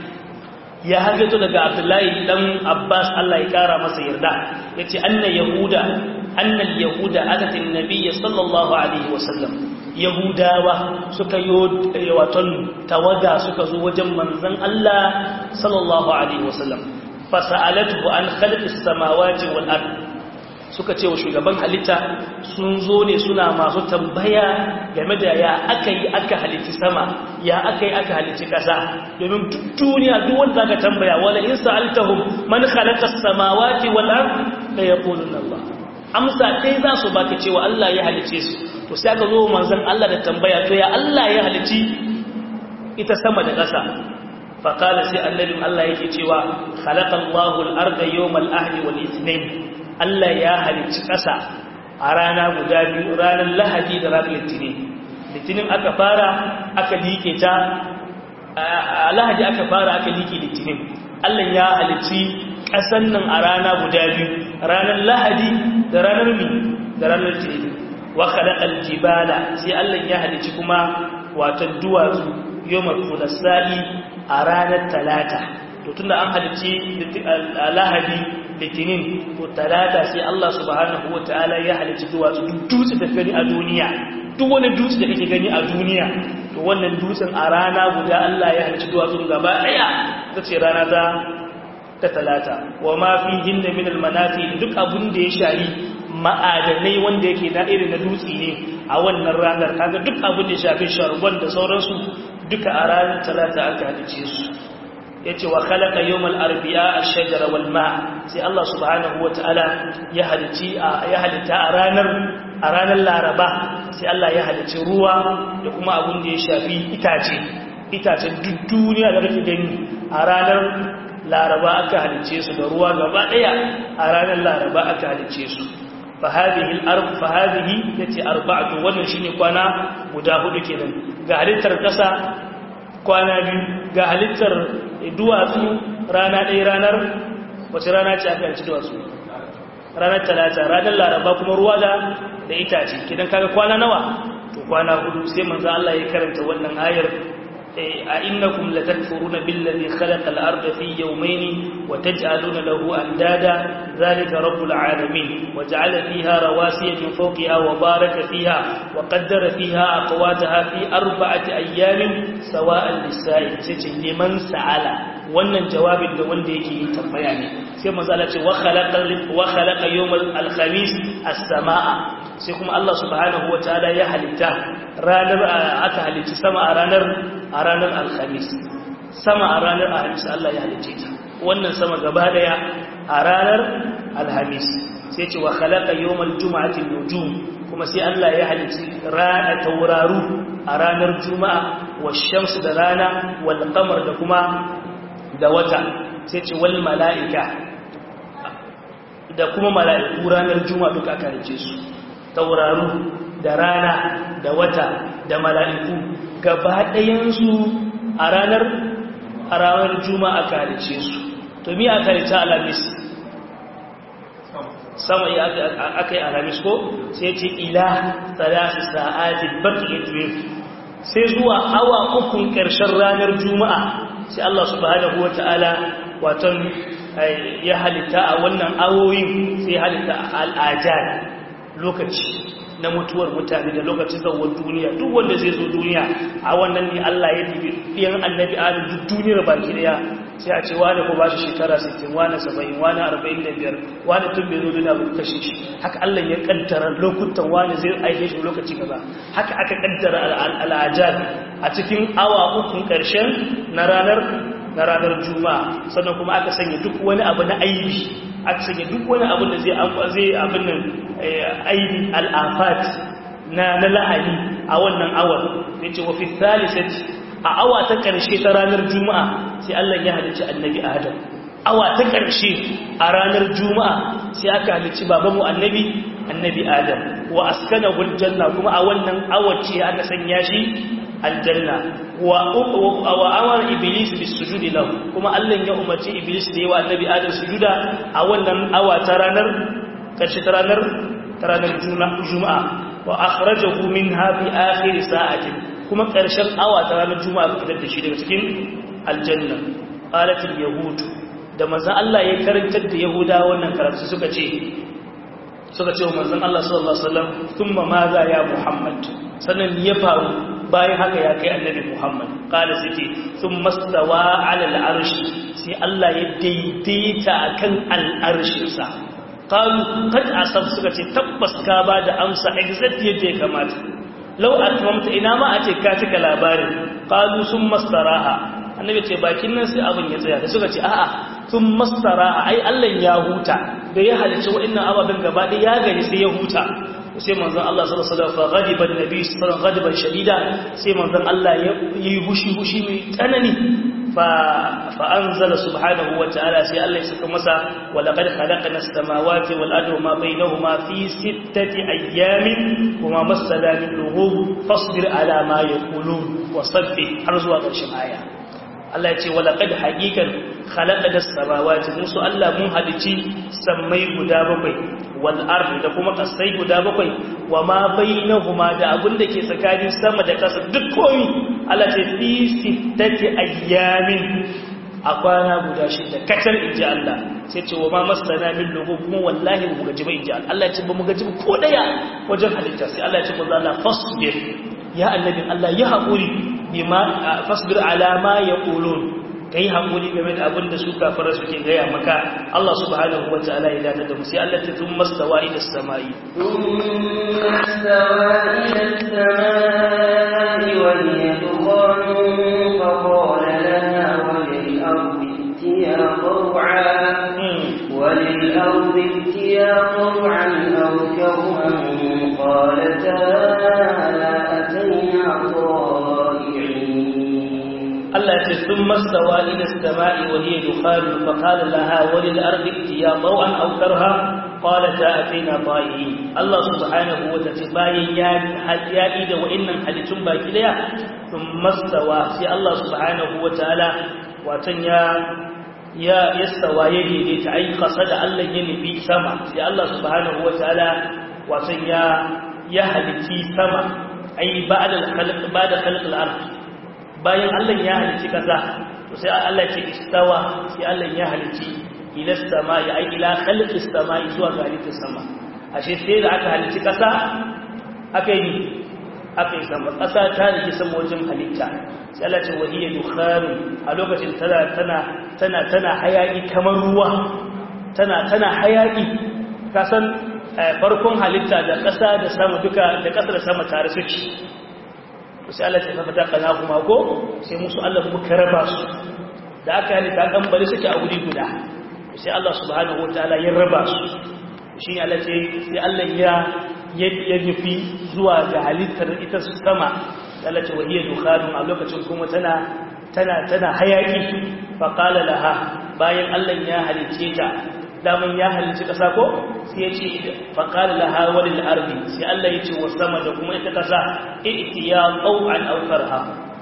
ya hajjato daga abdullahi dan abbas Allah ya kara masa yarda yace anna yahuda anna al-yahuda atatin nabiyyi sallallahu alaihi wasallam yahudawa suka yi waton tawaga suka zo wajen manzon Allah sallallahu alaihi wasallam fasa'alatuhu an khalqis samawati wal ard suka ce wa shugaban halitta sun zo ne suna masu tambaya game da ya aka yi aka halitti sama ya aka yi aka halitti ƙasa domin duk duniya duk wanda zaka tambaya wala in sa'altahum man khalaqa as-samawati wal ard la yaquluna Allah amsa dai za su baka cewa Allah ya halice su to sai aka zo manzon Allah da tambaya to ya Allah ya halici ita sama da ƙasa faqala sai annabin Allah yake cewa khalaqa Allahu al-arda yawm al-ahdi wal ithnain Allah ya halicci ƙasa a rana guda biyu ranar lahadi da ranar litinin litinin aka fara aka liƙe ta a lahadi aka fara aka liƙe litinin Allah ya halicci ƙasan nan a rana guda biyu ranar lahadi da ranar mi da ranar litinin wa khalaqal jibala sai Allah ya halicci kuma watan duwatsu yawmal thulasai a ranar talata to tunda an halicci lahadi litinin ko talata sai Allah subhanahu wa ta'ala ya halicci duwatsu duk dutse da gani a duniya duk wani dutse da kake gani a duniya to wannan dutsen a rana guda Allah ya halicci duwatsun gaba daya ta ce rana ta ta talata wa ma fi hinda min almanafi duk abun da ya shari ma'adanai wanda yake na irin na dutse ne a wannan ranar kaga duk abun da ya shafi sharban da sauransu duka a ranar talata aka halicce su yace wa khalaqa yawmal arbi'a ash-shajara wal ma' sai Allah subhanahu wataala ya halici ya halita a ranar a ranar laraba sai Allah ya halici ruwa da kuma abun da ya shafi itace itacen duk duniya da kake gani a ranar laraba aka halice su da ruwa gaba daya a ranar laraba aka halice su fa hadhihi al-arb fa hadhihi yace arba'atu wannan shine kwana guda hudu kenan ga halittar kasa kwana biyu ga halittar duwatsu rana ɗaya ranar wace rana ce aka yanci duwatsu ranar talata ranar laraba kuma ruwa da da itace kidan kaga kwana nawa to kwana hudu sai manzo Allah ya karanta wannan ayar أئنكم لتكفرون بالذي خلق الأرض في يومين وتجعلون له أندادا ذلك رب العالمين وجعل فيها رواسي من فوقها وبارك فيها وقدر فيها أقواتها في أربعة أيام سواء للسائل لمن سأل wannan jawabin da wanda yake yi tambaya ne sai manzala ce wa khalaqa wa khalaqa yawmal alkhamis as-samaa sai kuma Allah subhanahu wataala ya halitta ranar aka halitta sama a ranar a ranar alkhamis sama a ranar alhamis Allah ya halicce ta wannan sama gaba daya a ranar alhamis sai ce wa khalaqa yawmal jum'ati nujum kuma sai Allah ya halicci rana tauraru a ranar juma'a wa shamsu da rana wal qamar da kuma da wata sai ce wal mala'ika da kuma mala'iku ranar juma'a duka aka rice su tauraru da rana da wata da mala'iku gaba ɗayansu a ranar a ranar juma'a aka rice su to mi aka rice alamis sama ya aka yi alamis ko sai ce ila tsarasi sa'adin baƙi sai zuwa awa ukun ƙarshen ranar juma'a sai Allah subhanahu wa ta'ala waton ya halitta a wannan awoyin sai halitta al'ajar lokaci na mutuwar mutane da lokacin zawon duniya duk wanda zai zo duniya a wannan ne Allah ya dibi ɗiyan annabi adam duk duniyar baki daya sai a ce wani ko ba shi shekara 60 wani 70 wani 45 wani tun bai zo duniya ba kashe shi haka Allah ya kaddara lokutan wani zai aike shi lokaci kaza haka aka kaddara al'ajar a cikin awa ukun karshen na ranar na ranar juma'a sannan kuma aka sanya duk wani abu na aibi aka sanya duk wani abu da zai zai abin nan aibi al'afat na na la'ani a wannan awar yace wa fi thalithati a awa ta ƙarshe ta ranar juma'a sai Allah ya halicci annabi Adam awa ta ƙarshe a ranar juma'a sai aka halicci babanmu annabi annabi Adam wa askanahu aljanna kuma a wannan awace aka sanya shi aljanna wa wa amara iblis bis sujudi lahu kuma Allah ya umarci iblis da yawa annabi Adam sujuda a wannan awa ta ranar ƙarshe ta ranar ta ranar juma'a wa akhrajahu minha fi akhir sa'atin kuma ƙarshen awa ta ranar juma'a ka fitar da shi daga cikin aljanna qalatul yahud da manzon Allah ya karantar da yahuda wannan karatu suka ce suka ce wa manzon Allah sallallahu alaihi wasallam thumma madha ya muhammad sannan ya faru bayan haka ya kai annabi muhammad qala sai thumma stawa ala al-arsh sai Allah ya daidaita akan al-arshin sa qalu qad asab suka ce tabbas ka ba da amsa exact yadda ya kamata lau atmamta ina ma a ce ka cika labarin qalu sun mastaraha annabi ce bakin nan sai abin ya tsaya da suka ce a'a sun mastaraha ai Allah ya huta da ya halice wa'annan ababen gaba da ya gani sai ya huta sai manzon Allah sallallahu alaihi wasallam fa ghadiba annabi sallallahu alaihi ghadiban shadida sai manzon Allah ya yi hushi hushi mai tsanani fa fa anzala subhanahu wa ta'ala sai Allah ya saka masa wa laqad khalaqna as-samawati wal arda wa ma bainahuma fi sittati ayyamin kuma masala min lughub fasbir ala ma yaqulun wa sabbih har zuwa ƙarshen aya Allah ya ce wa laqad haqiqan khalaqna as-samawati musu Allah mun halici sammai guda bakwai wal ardi da kuma kasai guda bakwai wa ma bainahuma da abin da ke tsakanin sama da ƙasa duk komai Allah ce fi sittati ayyamin a kwana guda shida kacar inji Allah sai ce wa ma masana min lugu kuma wallahi mu gaji ba inji Allah ya ce ba mu gaji ba ko daya wajen halitta sai Allah ya ce manzo Allah fasbir ya annabi Allah ya haƙuri bima fasbir ala ma yaqulun kai haƙuri game da abin da su kafara suke gaya maka Allah subhanahu wa ta'ala ya dada da mu sai Allah ta tun mastawa ila samai وللأرض اتيا طوعا أو كرها قالتا أتينا طائعين Allah ya ce sun mastawa ila sama'i wa hiya dukhan fa qala laha wa lil ardi itiya taw'an aw karha qalata atina ta'i Allah subhanahu wa ta'ala bayan ya hadiya da wa'annan halittun baki daya sun mastawa sai Allah subhanahu wa ta'ala watan ya ya yastawa ya daidaita ai qasada Allah ya nufi sama sai Allah subhanahu wa ta'ala watan ya ya halitti sama ai ba'da al-khalq ba'da khalq al-ard bayan Allah ya halicci kasa to sai Allah ce istawa sai Allah ya halicci ila samai ai ila khalqis samai zuwa ga halittar sama ashe sai da aka halicci kasa aka yi aka yi sama kasa ta rike sama wajen halitta sai Allah ce wahiyya dukhanu a lokacin tana tana tana tana hayaki kamar ruwa tana tana hayaki kasan farkon halitta da ƙasa da sama duka da ƙasa da sama tare suke sai Allah ta fata kana kuma ko sai musu Allah muka raba su da aka halitta kan bari suke a wuri guda sai Allah subhanahu wataala ya raba su shi ne Allah ce sai Allah ya ya nufi zuwa ga halittar ita sama Allah ce wahiyar dukhanun a lokacin kuma tana tana tana hayaki fa qala laha bayan Allah ya halicce ta daman ya halicci ƙasa ko sai ya ce faƙali laha walil ardi sai Allah ya ce wa sama da kuma ita ƙasa iti ya ƙau'an aukar ha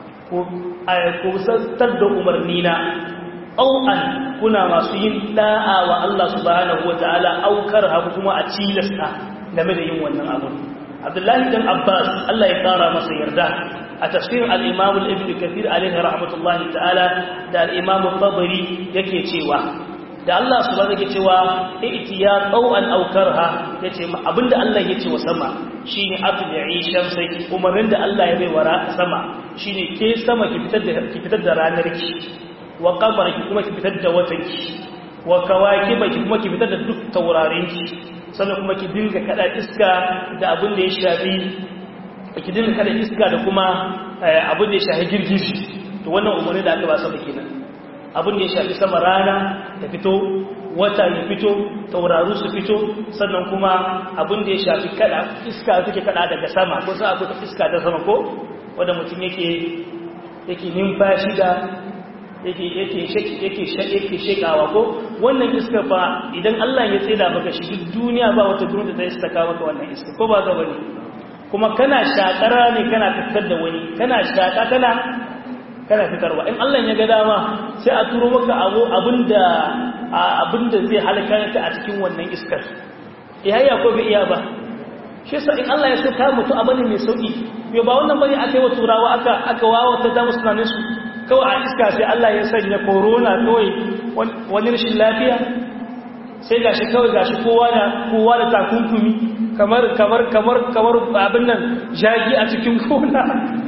ku sattar da umarni na ƙau'an kuna masu yin ɗa'a wa Allah subhanahu wa ta'ala aukar ha kuma a cilasta game da yin wannan abun abdullahi dan abbas Allah ya ƙara masa yarda a tafsirin al-imam al-ibn kathir alaihi rahmatullahi ta'ala da al-imam al-tabari yake cewa da Allah su ba zai cewa itiya qau'an aw karha yace abinda Allah yace wa sama shine atbi'i shamsi umarin da Allah ya bai wara sama shine ke sama ki fitar da ki fitar da ranar ki wa qamara ki kuma ki fitar da watan ki wa kawakiba ki kuma ki fitar da duk taurarin ki sannan kuma ki dinga kada iska da abin da ya shafi ki dinga kada iska da kuma abin da ya shafi girgishi to wannan umarni da aka ba sama kenan abin da ya shafi sama rana ta fito wata ya fito tauraru su fito sannan kuma abin da ya shafi kada iska suke kada daga sama ko sa akwai iska ta sama ko wanda mutum yake yake numfashi da yake yake yake yake shekawa ko wannan iska fa idan Allah ya tsida maka shi duk duniya ba wata duniya da zai saka maka wannan iska ko ba ga bane kuma kana shakara ne kana fitar da wani kana shaka kana kana fitarwa in Allah ya ga dama sai a turo maka abu abinda abinda zai halaka ka a cikin wannan iskar ihayya ko bai iya ba shi sa in Allah ya so ka mutu abane mai sauki yo ba wannan bane aka yi wa turawa aka aka wawo ta da musu tunanin su kawai a iska sai Allah ya sanya corona kawai wani rashin lafiya sai gashi kawai gashi kowa da kowa da takunkumi kamar kamar kamar kamar abin nan jagi a cikin gona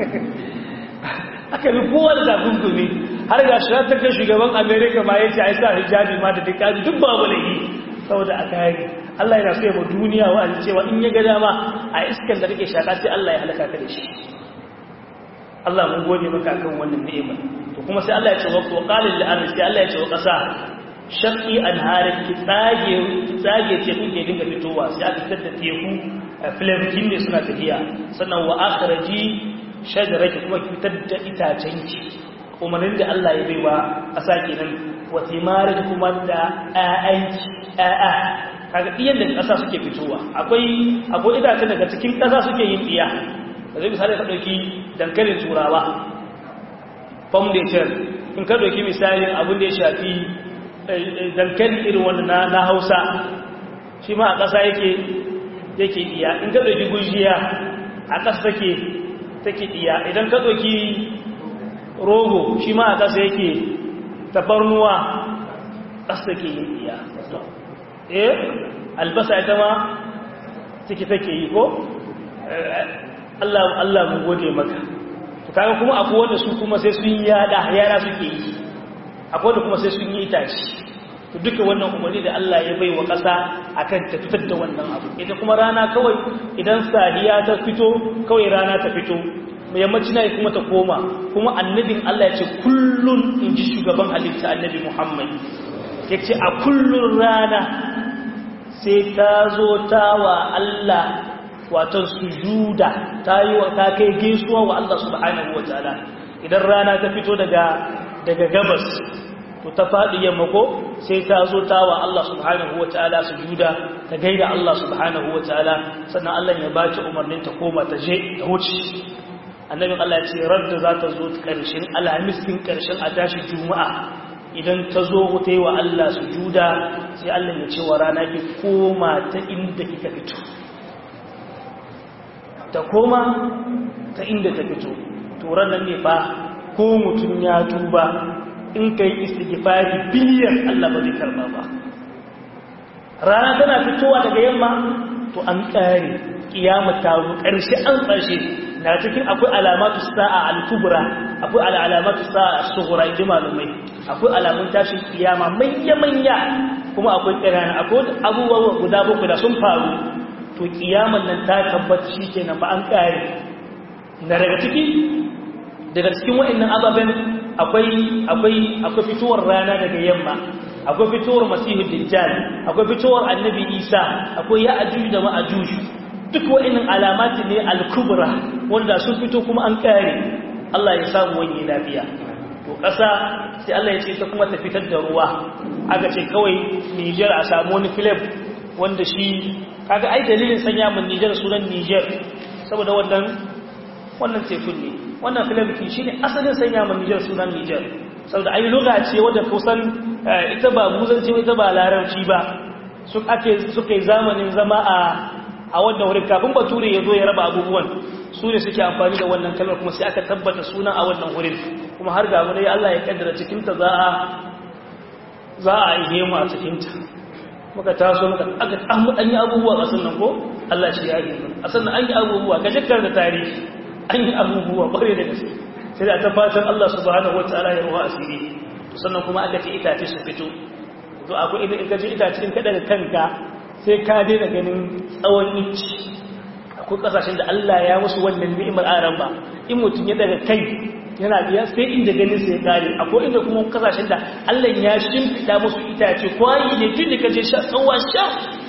aka bi kowa da takunkumi har ga shi ta kai shugaban america ma ya ce a sa hijabi ma da dukkan duk babu da yi saboda a kare allah yana so ya ba duniya wa a cewa in ya ga dama a iskan da kake shaka sai allah ya halaka ka da shi allah mun gode maka kan wannan ni'ima to kuma sai allah ya ce wa qalil lil ardi sai allah ya ce wa kasa shaqi anharik ki tsage ki tsage teku ke dinga fitowa sai aka fitar da teku flavikin ne suna tafiya sannan wa akhraji shajaraki kuma fitar da itacenki umarnin da Allah ya baiwa ƙasa kenan wa timaraki kuma da ƴaƴanki ƴaƴa kaga iyan da ƙasa suke fitowa akwai akwai itacen daga cikin ƙasa suke yin iya da zai misali ka ɗauki dankalin turawa foundation in ka ɗauki misalin abin da ya shafi dankali irin wanda na hausa shi ma a ƙasa yake yake iya in ka ɗauki gujiya a ƙasa take take iya idan ka ɗauki rogo shi ma a ƙasa yake tafarnuwa ƙasa take yin iya eh albasa ita ma take take yi ko Allah Allah mu gode maka to kaga kuma akwai wanda su kuma sai sun yada yara suke yi akwai wanda kuma sai sun yi itaci to duka wannan umarni da Allah ya bai wa ƙasa akan ta fitar da wannan abu ita kuma rana kawai idan sahiya ta fito kawai rana ta fito mai yammaci na kuma ta koma kuma annabin Allah ya ce kullun in ji shugaban halitta annabi Muhammad ya ce a kullun rana sai ta zo ta wa Allah watan sujuda ta yi wa ta kai gaisuwa wa Allah subhanahu wa ta'ala idan rana ta fito daga daga gabas to ta faɗi yamma ko sai ta zo ta wa Allah subhanahu wa ta'ala sujuda ta gaida Allah subhanahu wa ta'ala sannan Allah ya ba ta umarnin ta koma ta je ta wuce annabin Allah ya ce radda za ta zo ƙarshen alhamis din ƙarshen a tashi juma'a idan ta zo ta yi wa Allah sujuda sai Allah ya ce wa rana ki koma ta inda kika fito ta koma ta inda ta fito to ranar ne fa ko mutum ya tuba in kai istighfari biliyan Allah ba zai karba ba rana tana fitowa daga yamma to an kare kiyama ta zo karshe an tsashe na cikin akwai alamatu sa'a al-kubra akwai alamatu sa'a as-sughra idan malumai akwai alamun tashin kiyama manya manya kuma akwai kirana akwai abubuwa guda bakwai da sun faru to kiyaman nan ta tabbata shikenan ba an kare na daga ciki daga cikin wa'annan ababen akwai akwai akwai fitowar rana daga yamma akwai fitowar masihu dajjal akwai fitowar annabi isa akwai ya'juj da ma'juj duk wa'annan alamati ne al-kubra wanda sun fito kuma an kare Allah ya samu wani lafiya to kasa sai Allah ya ce ta kuma ta fitar da ruwa aka ce kawai Niger a samu wani film wanda shi kaga ai dalilin sanya mun Niger sunan Niger saboda wannan wannan tekun ne wannan filamki shi ne asalin sanya ma Nijar sunan Nijar saboda ai lugha ce wadda kusan ita ba muzanci ita ba larabci ba su ake suka yi zamanin zama a a wannan wurin kafin bature ya zo ya raba abubuwan su ne suke amfani da wannan kalmar kuma sai aka tabbata sunan a wannan wurin kuma har ga wani Allah ya kaddara cikin ta za a za a yi mu a cikin ta muka taso muka aka an yi abubuwa a sannan ko Allah shi ya yi a sannan an yi abubuwa ka jikkar da tarihi an yi abubuwa bare da gaske sai da ta fatan Allah subhanahu wataala ya ruwa asiri to sannan kuma aka ce itace su fito to akwai idan ka je itace in ka daga kanka sai ka daina ganin tsawon inci akwai kasashen da Allah ya musu wannan ni'imar aran ba in mutum ya daga kai yana biya sai inda ganin sai kare akwai inda kuma kasashen da Allah ya shimfida musu itace kwayi ne tun da ka je sha tsawon sha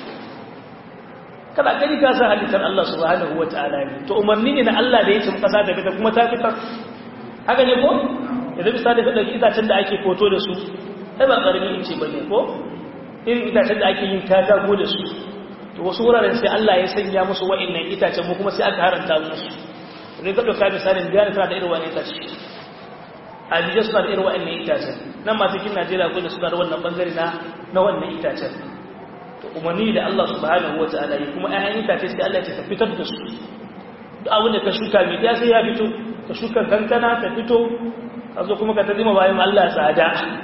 kada gani ka sa halittar Allah subhanahu wa ta'ala ne to umarni ne na Allah da ya ce kasa da fita kuma ta fitar haka ne ko yanzu misali ka dauki itacen da ake foto da su sai ba karamin ice bane ko irin itacen da ake yin katako da su to wasu wuraren sai Allah ya sanya musu wa'annan itacen mu kuma sai aka haranta musu idan ka dauka misalin biyar tana da irin wa'annan itace a Nijar suna da irin wa'annan itacen nan ma cikin Najeriya akwai da suna da wannan bangare na na wannan itacen umarni da Allah subhanahu wa ta'ala yi kuma ‘ya'yan itace sai Allah ce ka fitar da su duk abin da ka shuka mai ya sai ya fito ka shuka kankana ka fito a zo kuma ka ta zima bayan Allah tsada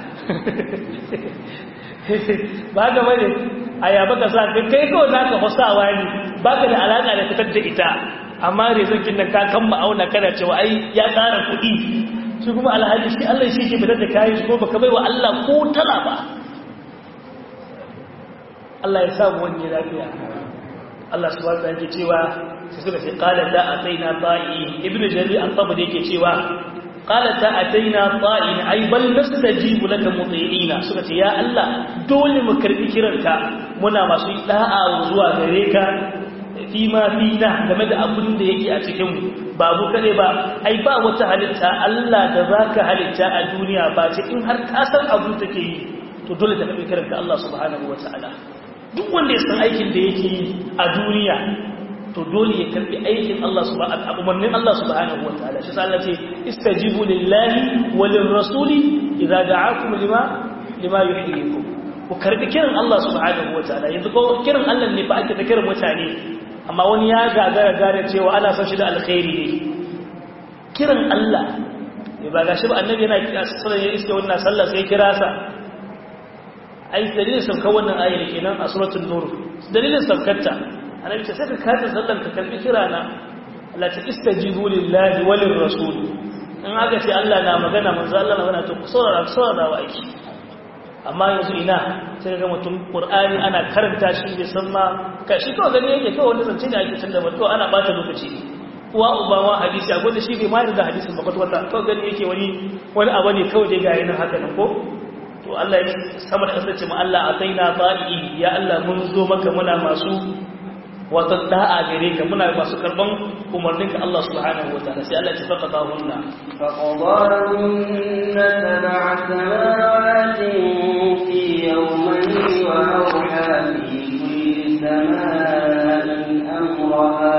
ba ga bane a yaba ka sa ka kai kawai za ka fasawa ne ba ka da alaƙa da fitar da ita amma rezokin nan ka kan ma'auna kana cewa ai ya ƙara kuɗi shi kuma alhaji shi Allah shi ke fitar da kayan shi ko baka bai wa Allah ko tala ba Allah ya samu wani lafiya Allah subhanahu wa ta'ala yake cewa sai suka ce qala la ataina ta'i ibn jarir an tabbata yake cewa qala ta ataina ta'i ay bal nastajibu laka muti'ina suka ce ya Allah dole mu karbi kiranka muna masu da'a zuwa gare ka fi ma fina game da abin da yake a cikin mu babu kare ba ai ba wata halitta Allah da zaka halitta a duniya ba ce in har ka san abin take yi to dole ta karbi kiranka Allah subhanahu wa ta'ala duk wanda ya san aikin da yake yi a duniya to dole ya karbi aikin Allah subhanahu umarnin Allah subhanahu wataala shi Allah ce istajibu lillahi walir rasuli idza da'akum lima lima yuhyikum ku karbi kiran Allah subhanahu wataala yanzu ko kiran Allah ne fa ake da kiran mutane amma wani ya gagara gane cewa ana son shi da alkhairi ne kiran Allah ne ba gashi ba annabi yana kira sallan ya iske wannan sallah sai kira sa ai dalilin saukar wannan ayar kenan a suratul nur dalilin saukarta annabi ce sai ka kace sallan ka kalbi kirana Allah ta istajibu lillahi walir rasul in aka ce Allah na magana manzo Allah na magana to ku saurara ku saurara wa aiki amma yanzu ina sai ga mutum qur'ani ana karanta shi bai san ma kashi to gani yake kawai wanda zance ne ake tunda ba to ana bata lokaci uwa uba ma hadisi a gwada shi bai ma da hadisin ba kwata kawai gani yake wani wani abu ne kawai dai ga yana haka nan ko to Allah ya sama da kasance mu Allah ataina ta'i ya Allah mun zo maka muna masu wata da'a gare ka muna masu karban umarnin ka Allah subhanahu wa ta'ala sai Allah ya tafaka hunna فقضاهن سبع سماوات في يومين وأوحى في كل سماء أمرها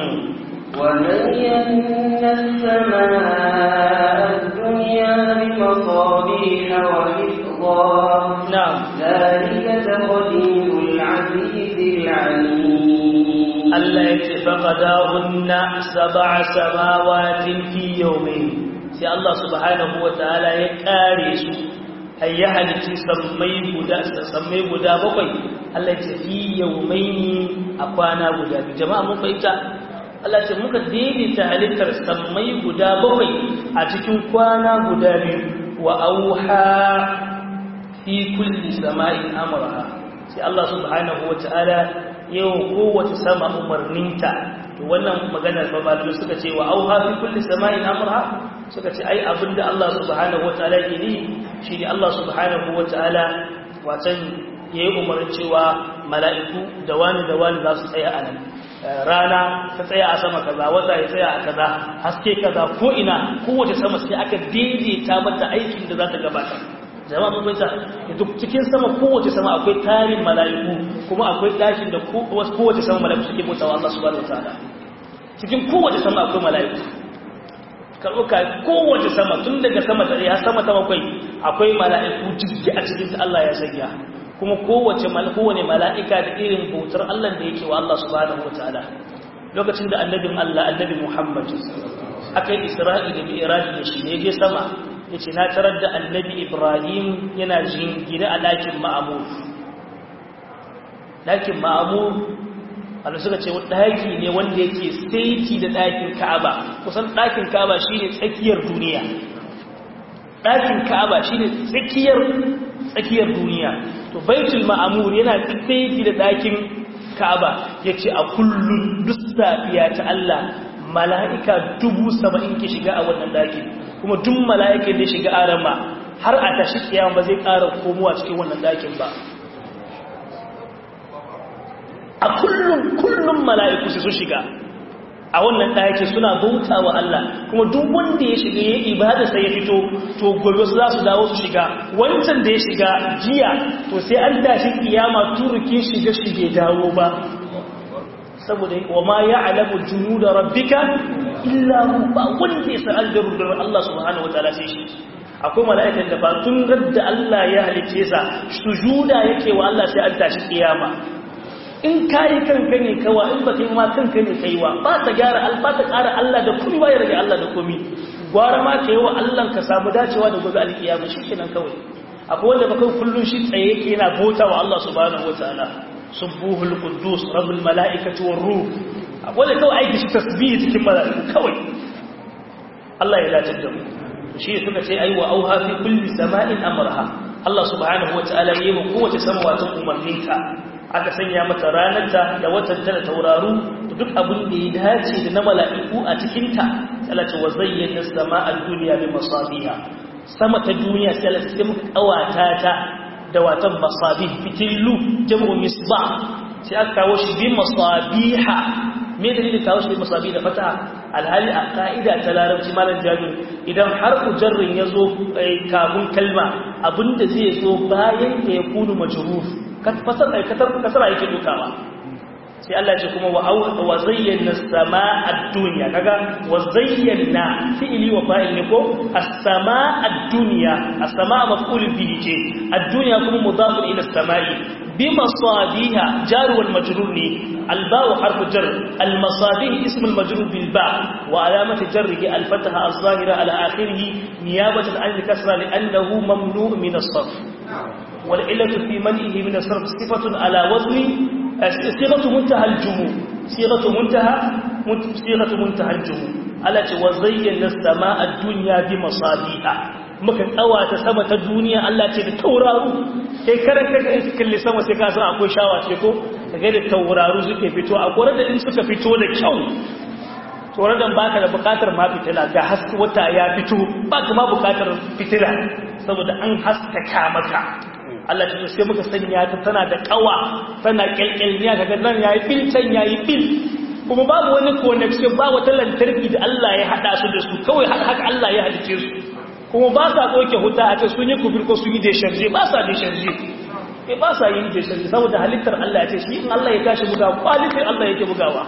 وزينا السماء الدنيا بمصابيح وحفظا نعم ذلك تقدير العزيز العليم Allah ya ce faqadahunna sab'a samawatin fi yawmayn sai Allah subhanahu wataala ya kare su ai ya halitti sammai guda sammai guda bakwai Allah ya fi yawmaini a kwana guda biyu jama'a mun fahimta Allah ce muka daidaita halittar sammai guda bakwai a cikin kwana guda biyu wa auha fi kulli sama'in amraha sai Allah subhanahu wataala yau kowace sama umarninta to wannan maganar ba malamai suka ce wa auha fi kulli sama'in amraha suka ce ai abinda Allah subhanahu wataala ke yi shine Allah subhanahu wataala watan yayi umarnin cewa mala'iku da wani da wani za su tsaya a nan rana ta tsaya a sama kaza wata ya tsaya a kaza haske kaza ko ina kowace sama sai aka daidaita mata aikin da za ta gabata jama'a mun fahimta duk cikin sama kowace sama akwai tarin mala'iku kuma akwai ɗakin da kowace sama mala'iku suke bautawa Allah subhanahu wataala cikin kowace sama akwai mala'iku karɓuka kowace sama tun daga sama ta har sama ta bakwai akwai mala'iku jirgi a cikin ta Allah ya sanya kuma kowace kowane mala'ika da irin bautar Allah da yake wa Allah subhanahu wataala lokacin da annabin Allah annabi Muhammad aka yi Isra'i da Mi'raj da shi ne je sama yace na tarar da annabi Ibrahim yana jingine a ɗakin Ma'mur ɗakin Ma'mur Allah suka ce ɗaki ne wanda yake saiti da ɗakin Ka'aba kusan ɗakin Ka'aba shine tsakiyar duniya ɗakin Ka'aba shine tsakiyar tsakiyar duniya to Baitul Ma'mur yana saiti da ɗakin Ka'aba yace a kullun duk safiya ta Allah mala'ika dubu saba'in ke shiga a wannan ɗakin kuma duk mala'ikin da shiga arama har a tashi kiyama ba zai ƙara komowa cikin wannan ɗakin ba a kullum kullum mala'iku su shiga a wannan ɗaki suna bauta wa Allah kuma duk wanda ya shiga ya ibada sai ya fito to gobe su za su dawo su shiga wancan da ya shiga jiya to sai an tashi kiyama turuki shiga shige dawo ba saboda wa ma ya'lamu junuda rabbika illa hu ba wanda ya san aljarudar Allah subhanahu wataala sai shi akwai mala'ikan da ba tun radda Allah ya halice sa sujuda yake wa Allah sai an tashi kiyama in kayi kanka ne kawa in ba kai ma kanka ne kaiwa ba ta gyara alba ta ƙara Allah da kuma ba ya rage Allah da komi gwara ma ka yi wa Allah ka samu dacewa da gobe alkiyama shi kenan kawai akwai wanda ba kai kullum shi tsaye yake yana bauta wa Allah subhanahu wataala subuhul quddus rabbul malaikati war ruh akwai da kawai aiki shi tasbihi cikin mala'iku kawai Allah ya dace da mu shi suka ce ai wa auha fi kulli sama'in amraha Allah subhanahu wataala yayi mu kowace sama wata umarninka aka sanya mata ranarta da watanta da tauraru da duk abin da ya dace da na mala'iku a cikinta Allah ce wa zayyana sama'ad duniya bi masabiha sama ta duniya sai Allah sai muka kawata ta da watan masabih fitillu jam'u misbah sai aka kawo shi bi masabiha me dalilin kawo shi bi masabih da fata alhali a ka'ida ta larabci malam jabir idan har ujarrin ya zo kafin kalma abinda zai zo bayan da ya kunu majruf fasar aikatar kasara yake dukawa sai Allah ce kuma wa zayyana samaa ad-dunya kaga wa zayyana fi'li wa fa'il ne ko as-samaa ad-dunya as-samaa maf'ul bihi ce ad-dunya kuma mudaf ila as-samaa'i bi masabiha jar wal majrur ne al-ba' harf jar al-masabih ism al-majrur bil ba' wa alamat jarrihi al-fatha az-zahira ala akhirih niyabatan an al-kasra li'annahu mamnu' min as-sarf والعلة في منعه من الصرف صفة على وزن صيغة منتهى الجموع صيغة منتهى صيغة منتهى الجموع التي وزينا السماء الدنيا بمصابيح muka tsawata sama ta duniya Allah ce da tauraru kai karan kaga in kalli sama sai ka san akwai shawa ce ko kaga da tauraru suke fito a gore da in suka fito da kyau tsoron da baka da bukatar ma fitila ga haske wata ya fito baka ma bukatar fitila saboda an haskaka maka Allah ta sai muka sanya ta tana da kawa tana kyalkyalniya kaga nan yayi bil can yayi bil kuma babu wani connection ba wata lantarki da Allah ya hada su da su kawai haka Allah ya halice su kuma ba sa doke huta a ce sun yi kubir ko sun yi desharje ba sa desharje eh ba sa yin desharje saboda halittar Allah ya ce shi in Allah ya tashi buga kwalitin Allah yake bugawa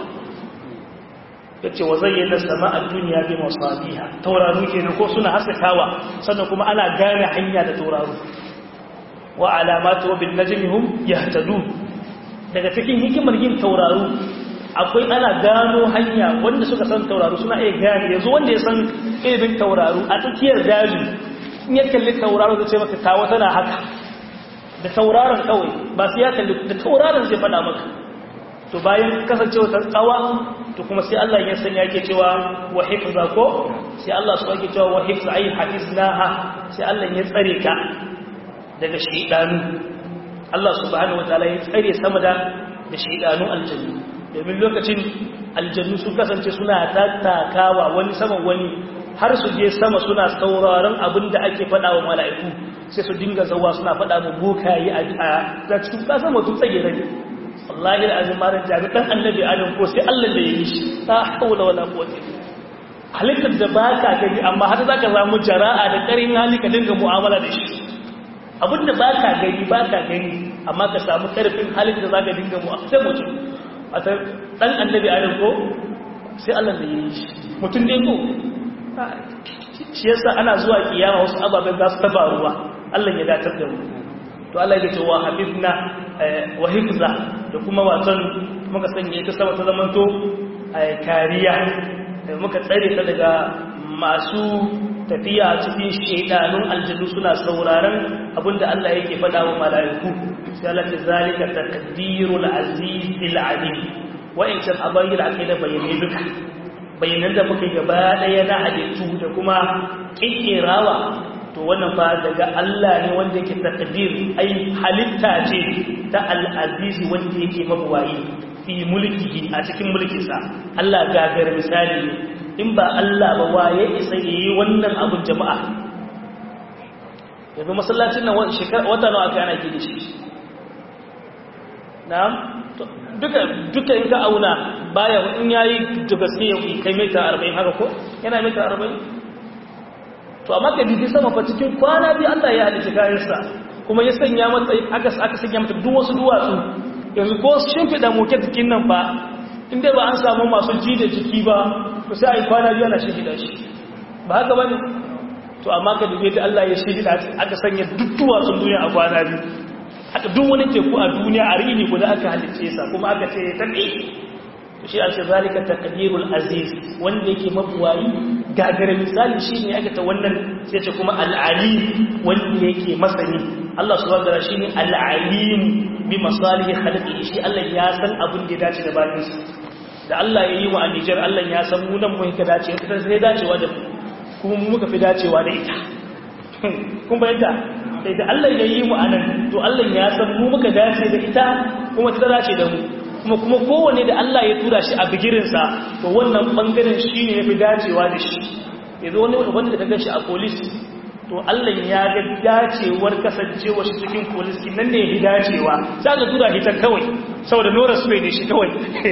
yace wa zayyana sama'a dunya bi masabiha tauraru kenan ko suna haskakawa sannan kuma ana gane hanya da tauraru wa alamatu wa bin najmi hum yahtadun daga cikin hikimar yin tauraru akwai ana gano hanya wanda suka san tauraro suna iya gane yanzu wanda ya san ilimin tauraro a tsakiyar daji in ya kalli tauraro zai ce maka tawo tana haka da tauraron kawai ba su ya kalli da tauraron zai faɗa maka to bayan kasancewa ta tsawa to kuma sai Allah ya sanya yake cewa wa hifza ko sai Allah su yake cewa wa hifza ay hafiznaha sai Allah ya tsare ka daga shaydanu Allah subhanahu wataala ya tsare sama da da shaydanun aljannu domin lokacin aljannu sun kasance suna tattakawa wani saman wani har su je sama suna sauraron abin da ake faɗa wa mala'iku sai su dinga zawa suna faɗa mu bokayi a cikin ƙasar mutum tsage rage wallahi alazim maran jami dan annabi adam ko sai Allah da yi shi ta haula wala quwwata halittar da baka gani amma har zaka samu jara'a da karin hali ka dinga mu'amala da shi abinda baka gani baka gani amma ka samu karfin halin da zaka dinga mu'amala sai mutum wata dan annabi adam ko sai Allah da yi shi mutum ne ko shi yasa ana zuwa kiyama wasu ababen za su taba ruwa Allah ya datar da mu to Allah ya ce wa hafizna wa hifza da kuma watan muka sanya ita sama ta zamanto kariya muka tsare ta daga masu tafiya cikin shedanun aljannu suna sauraron abinda Allah yake faɗa wa mala'iku sai Allah ta zalika taqdirul azizil alim wa in kan abayyil aqida bayyane duka bayanan da muka gaba daya na halittu da kuma kikkirawa to wannan fa daga Allah ne wanda yake taqdir ai halitta ce ta al-aziz wanda yake mabuwayi fi mulkihi a cikin mulkinsa Allah gagar misali ne in ba Allah ba waye isa yi wannan abun jama'a yanzu masallacin nan wata nawa aka yana gidi shi na'am duka duka in ka auna baya in yayi daga sai ya kai mita 40 haka ko yana mita 40 to amma ka bibi sama fa cikin kwana biyu Allah ya halitta kayansa kuma ya sanya mata aka aka sanya mata duk wasu duwatsu yanzu ko shimfida moke jikin nan ba inda ba an samu masu ji da jiki ba to sai ai kwana biyu ana shimfida shi ba haka bane to amma ka dubi da Allah ya shimfida aka sanya duk duwatsun duniya a kwana biyu haka duk wani teku a duniya a rini guda aka halicce sa kuma aka ce tabi shi a ce zalika taqdirul aziz wanda yake mabuwayi gagara misali shine aka ta wannan sai ce kuma al-alim wanda yake masani Allah subhanahu wa ta'ala shine al-alim bi masalih khalqihi shi Allah ya san abin da ya dace da bayin sa da Allah ya yi wa a Niger Allah ya san mu nan mu ka dace ita sai dacewa da kuma mu muka fi dacewa da ita kun bayyana sai da Allah ya yi mu anan to Allah ya san mu muka dace da ita kuma ta dace da mu kuma kuma kowane da Allah ya tura shi a bigirinsa to wannan bangaren shi ne ya fi dacewa da shi yanzu wani wanda ka gashi a polis to Allah ya ga dacewar kasancewa shi cikin polis nan ne ya fi dacewa sai ka tura hitar kawai saboda nora su ne shi kawai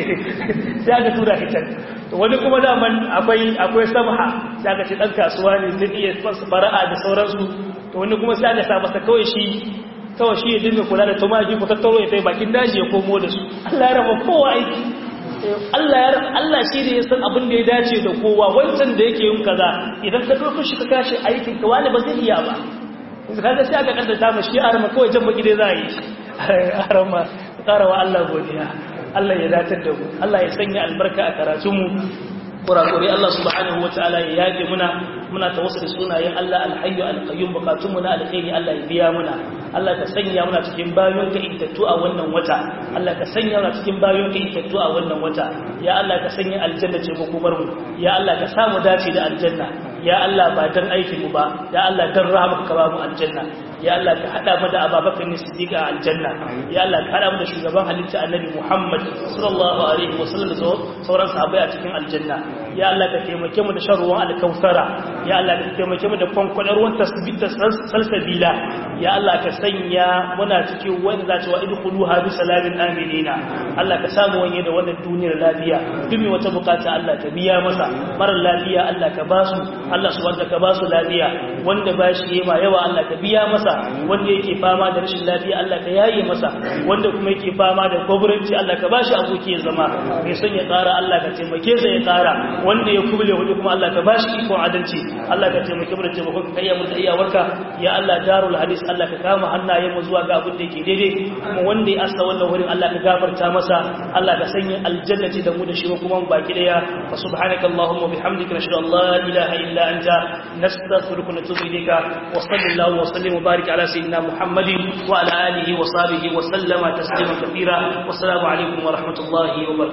sai ka tura hitar to wani kuma daman akwai akwai samha sai ka ce dan kasuwa ne zai iya fara'a da sauransu to wani kuma sai ka sa masa kawai shi kawai shi ya dinga kula da tumaki ku tattaro ya kai bakin daji ya komo da su Allah ya raba kowa aiki Allah ya Allah shi ne ya san abin da ya dace da kowa wancan da yake yin kaza idan ka dauko shi ka kashi aikin ka wani ba zai iya ba yanzu kaga sai aka kaddata mu shi arama kawai jan baki dai za a yi arama karawa Allah godiya Allah ya datar da mu Allah ya sanya albarka a karatunmu kurakure Allah subhanahu wataala ya yage muna muna tawassuli sunayen Allah alhayyu alqayyum bukatunmu na alkhairi Allah ya biya muna Allah ka sanya muna cikin bayon ka intattu a wannan wata Allah ka sanya muna cikin bayon ka intattu a wannan wata ya Allah ka sanya aljanna ce hukumar mu ya Allah ka samu dace da aljanna ya Allah ba dan aikin mu ba ya Allah dan rahmaka ka ba mu aljanna ya Allah ka hada mu da Abubakar ne Siddiq a aljanna ya Allah ka hada mu da shugaban halitta Annabi Muhammad sallallahu alaihi wasallam da sauran sahabbai a cikin aljanna ya Allah ka taimake mu da shan ruwan alkausara ya Allah ka taimake mu da kwankwadar ruwan tasbita salsabila ya Allah ka sanya muna cikin wanda za ta wa idkhuluha bi salamin aminina Allah ka samu wanye da wannan duniyar lafiya duk mai wata bukata Allah ka biya masa marar lafiya Allah ka basu Allah subhanahu ka basu lafiya wanda ba shi yawa yawa Allah ka biya masa wanda yake fama da rashin lafiya Allah ka yaye masa wanda kuma yake fama da gwabranci Allah ka bashi aboki ya zama mai son ya ƙara Allah ka taimake sa ya ƙara wanda ya kubule hudu kuma Allah ka bashi ikon adalci Allah ka taimake mu da taimakon ka iya mu da iyawarka ya Allah darul hadis Allah ka kama hannayen mu zuwa ga abin da yake daidai kuma wanda ya asa wannan wurin Allah ka gafarta masa Allah ka sanya aljannati da mu da shi kuma mu baki daya fa subhanaka allahumma bihamdika nashhadu an la ilaha illa anta nastaghfiruka wa natubu ilayka wa sallallahu wa sallim wa barik ala sayyidina muhammadin wa ala alihi wa sahbihi wa sallama taslima kathira wa assalamu alaikum wa rahmatullahi wa barakatuh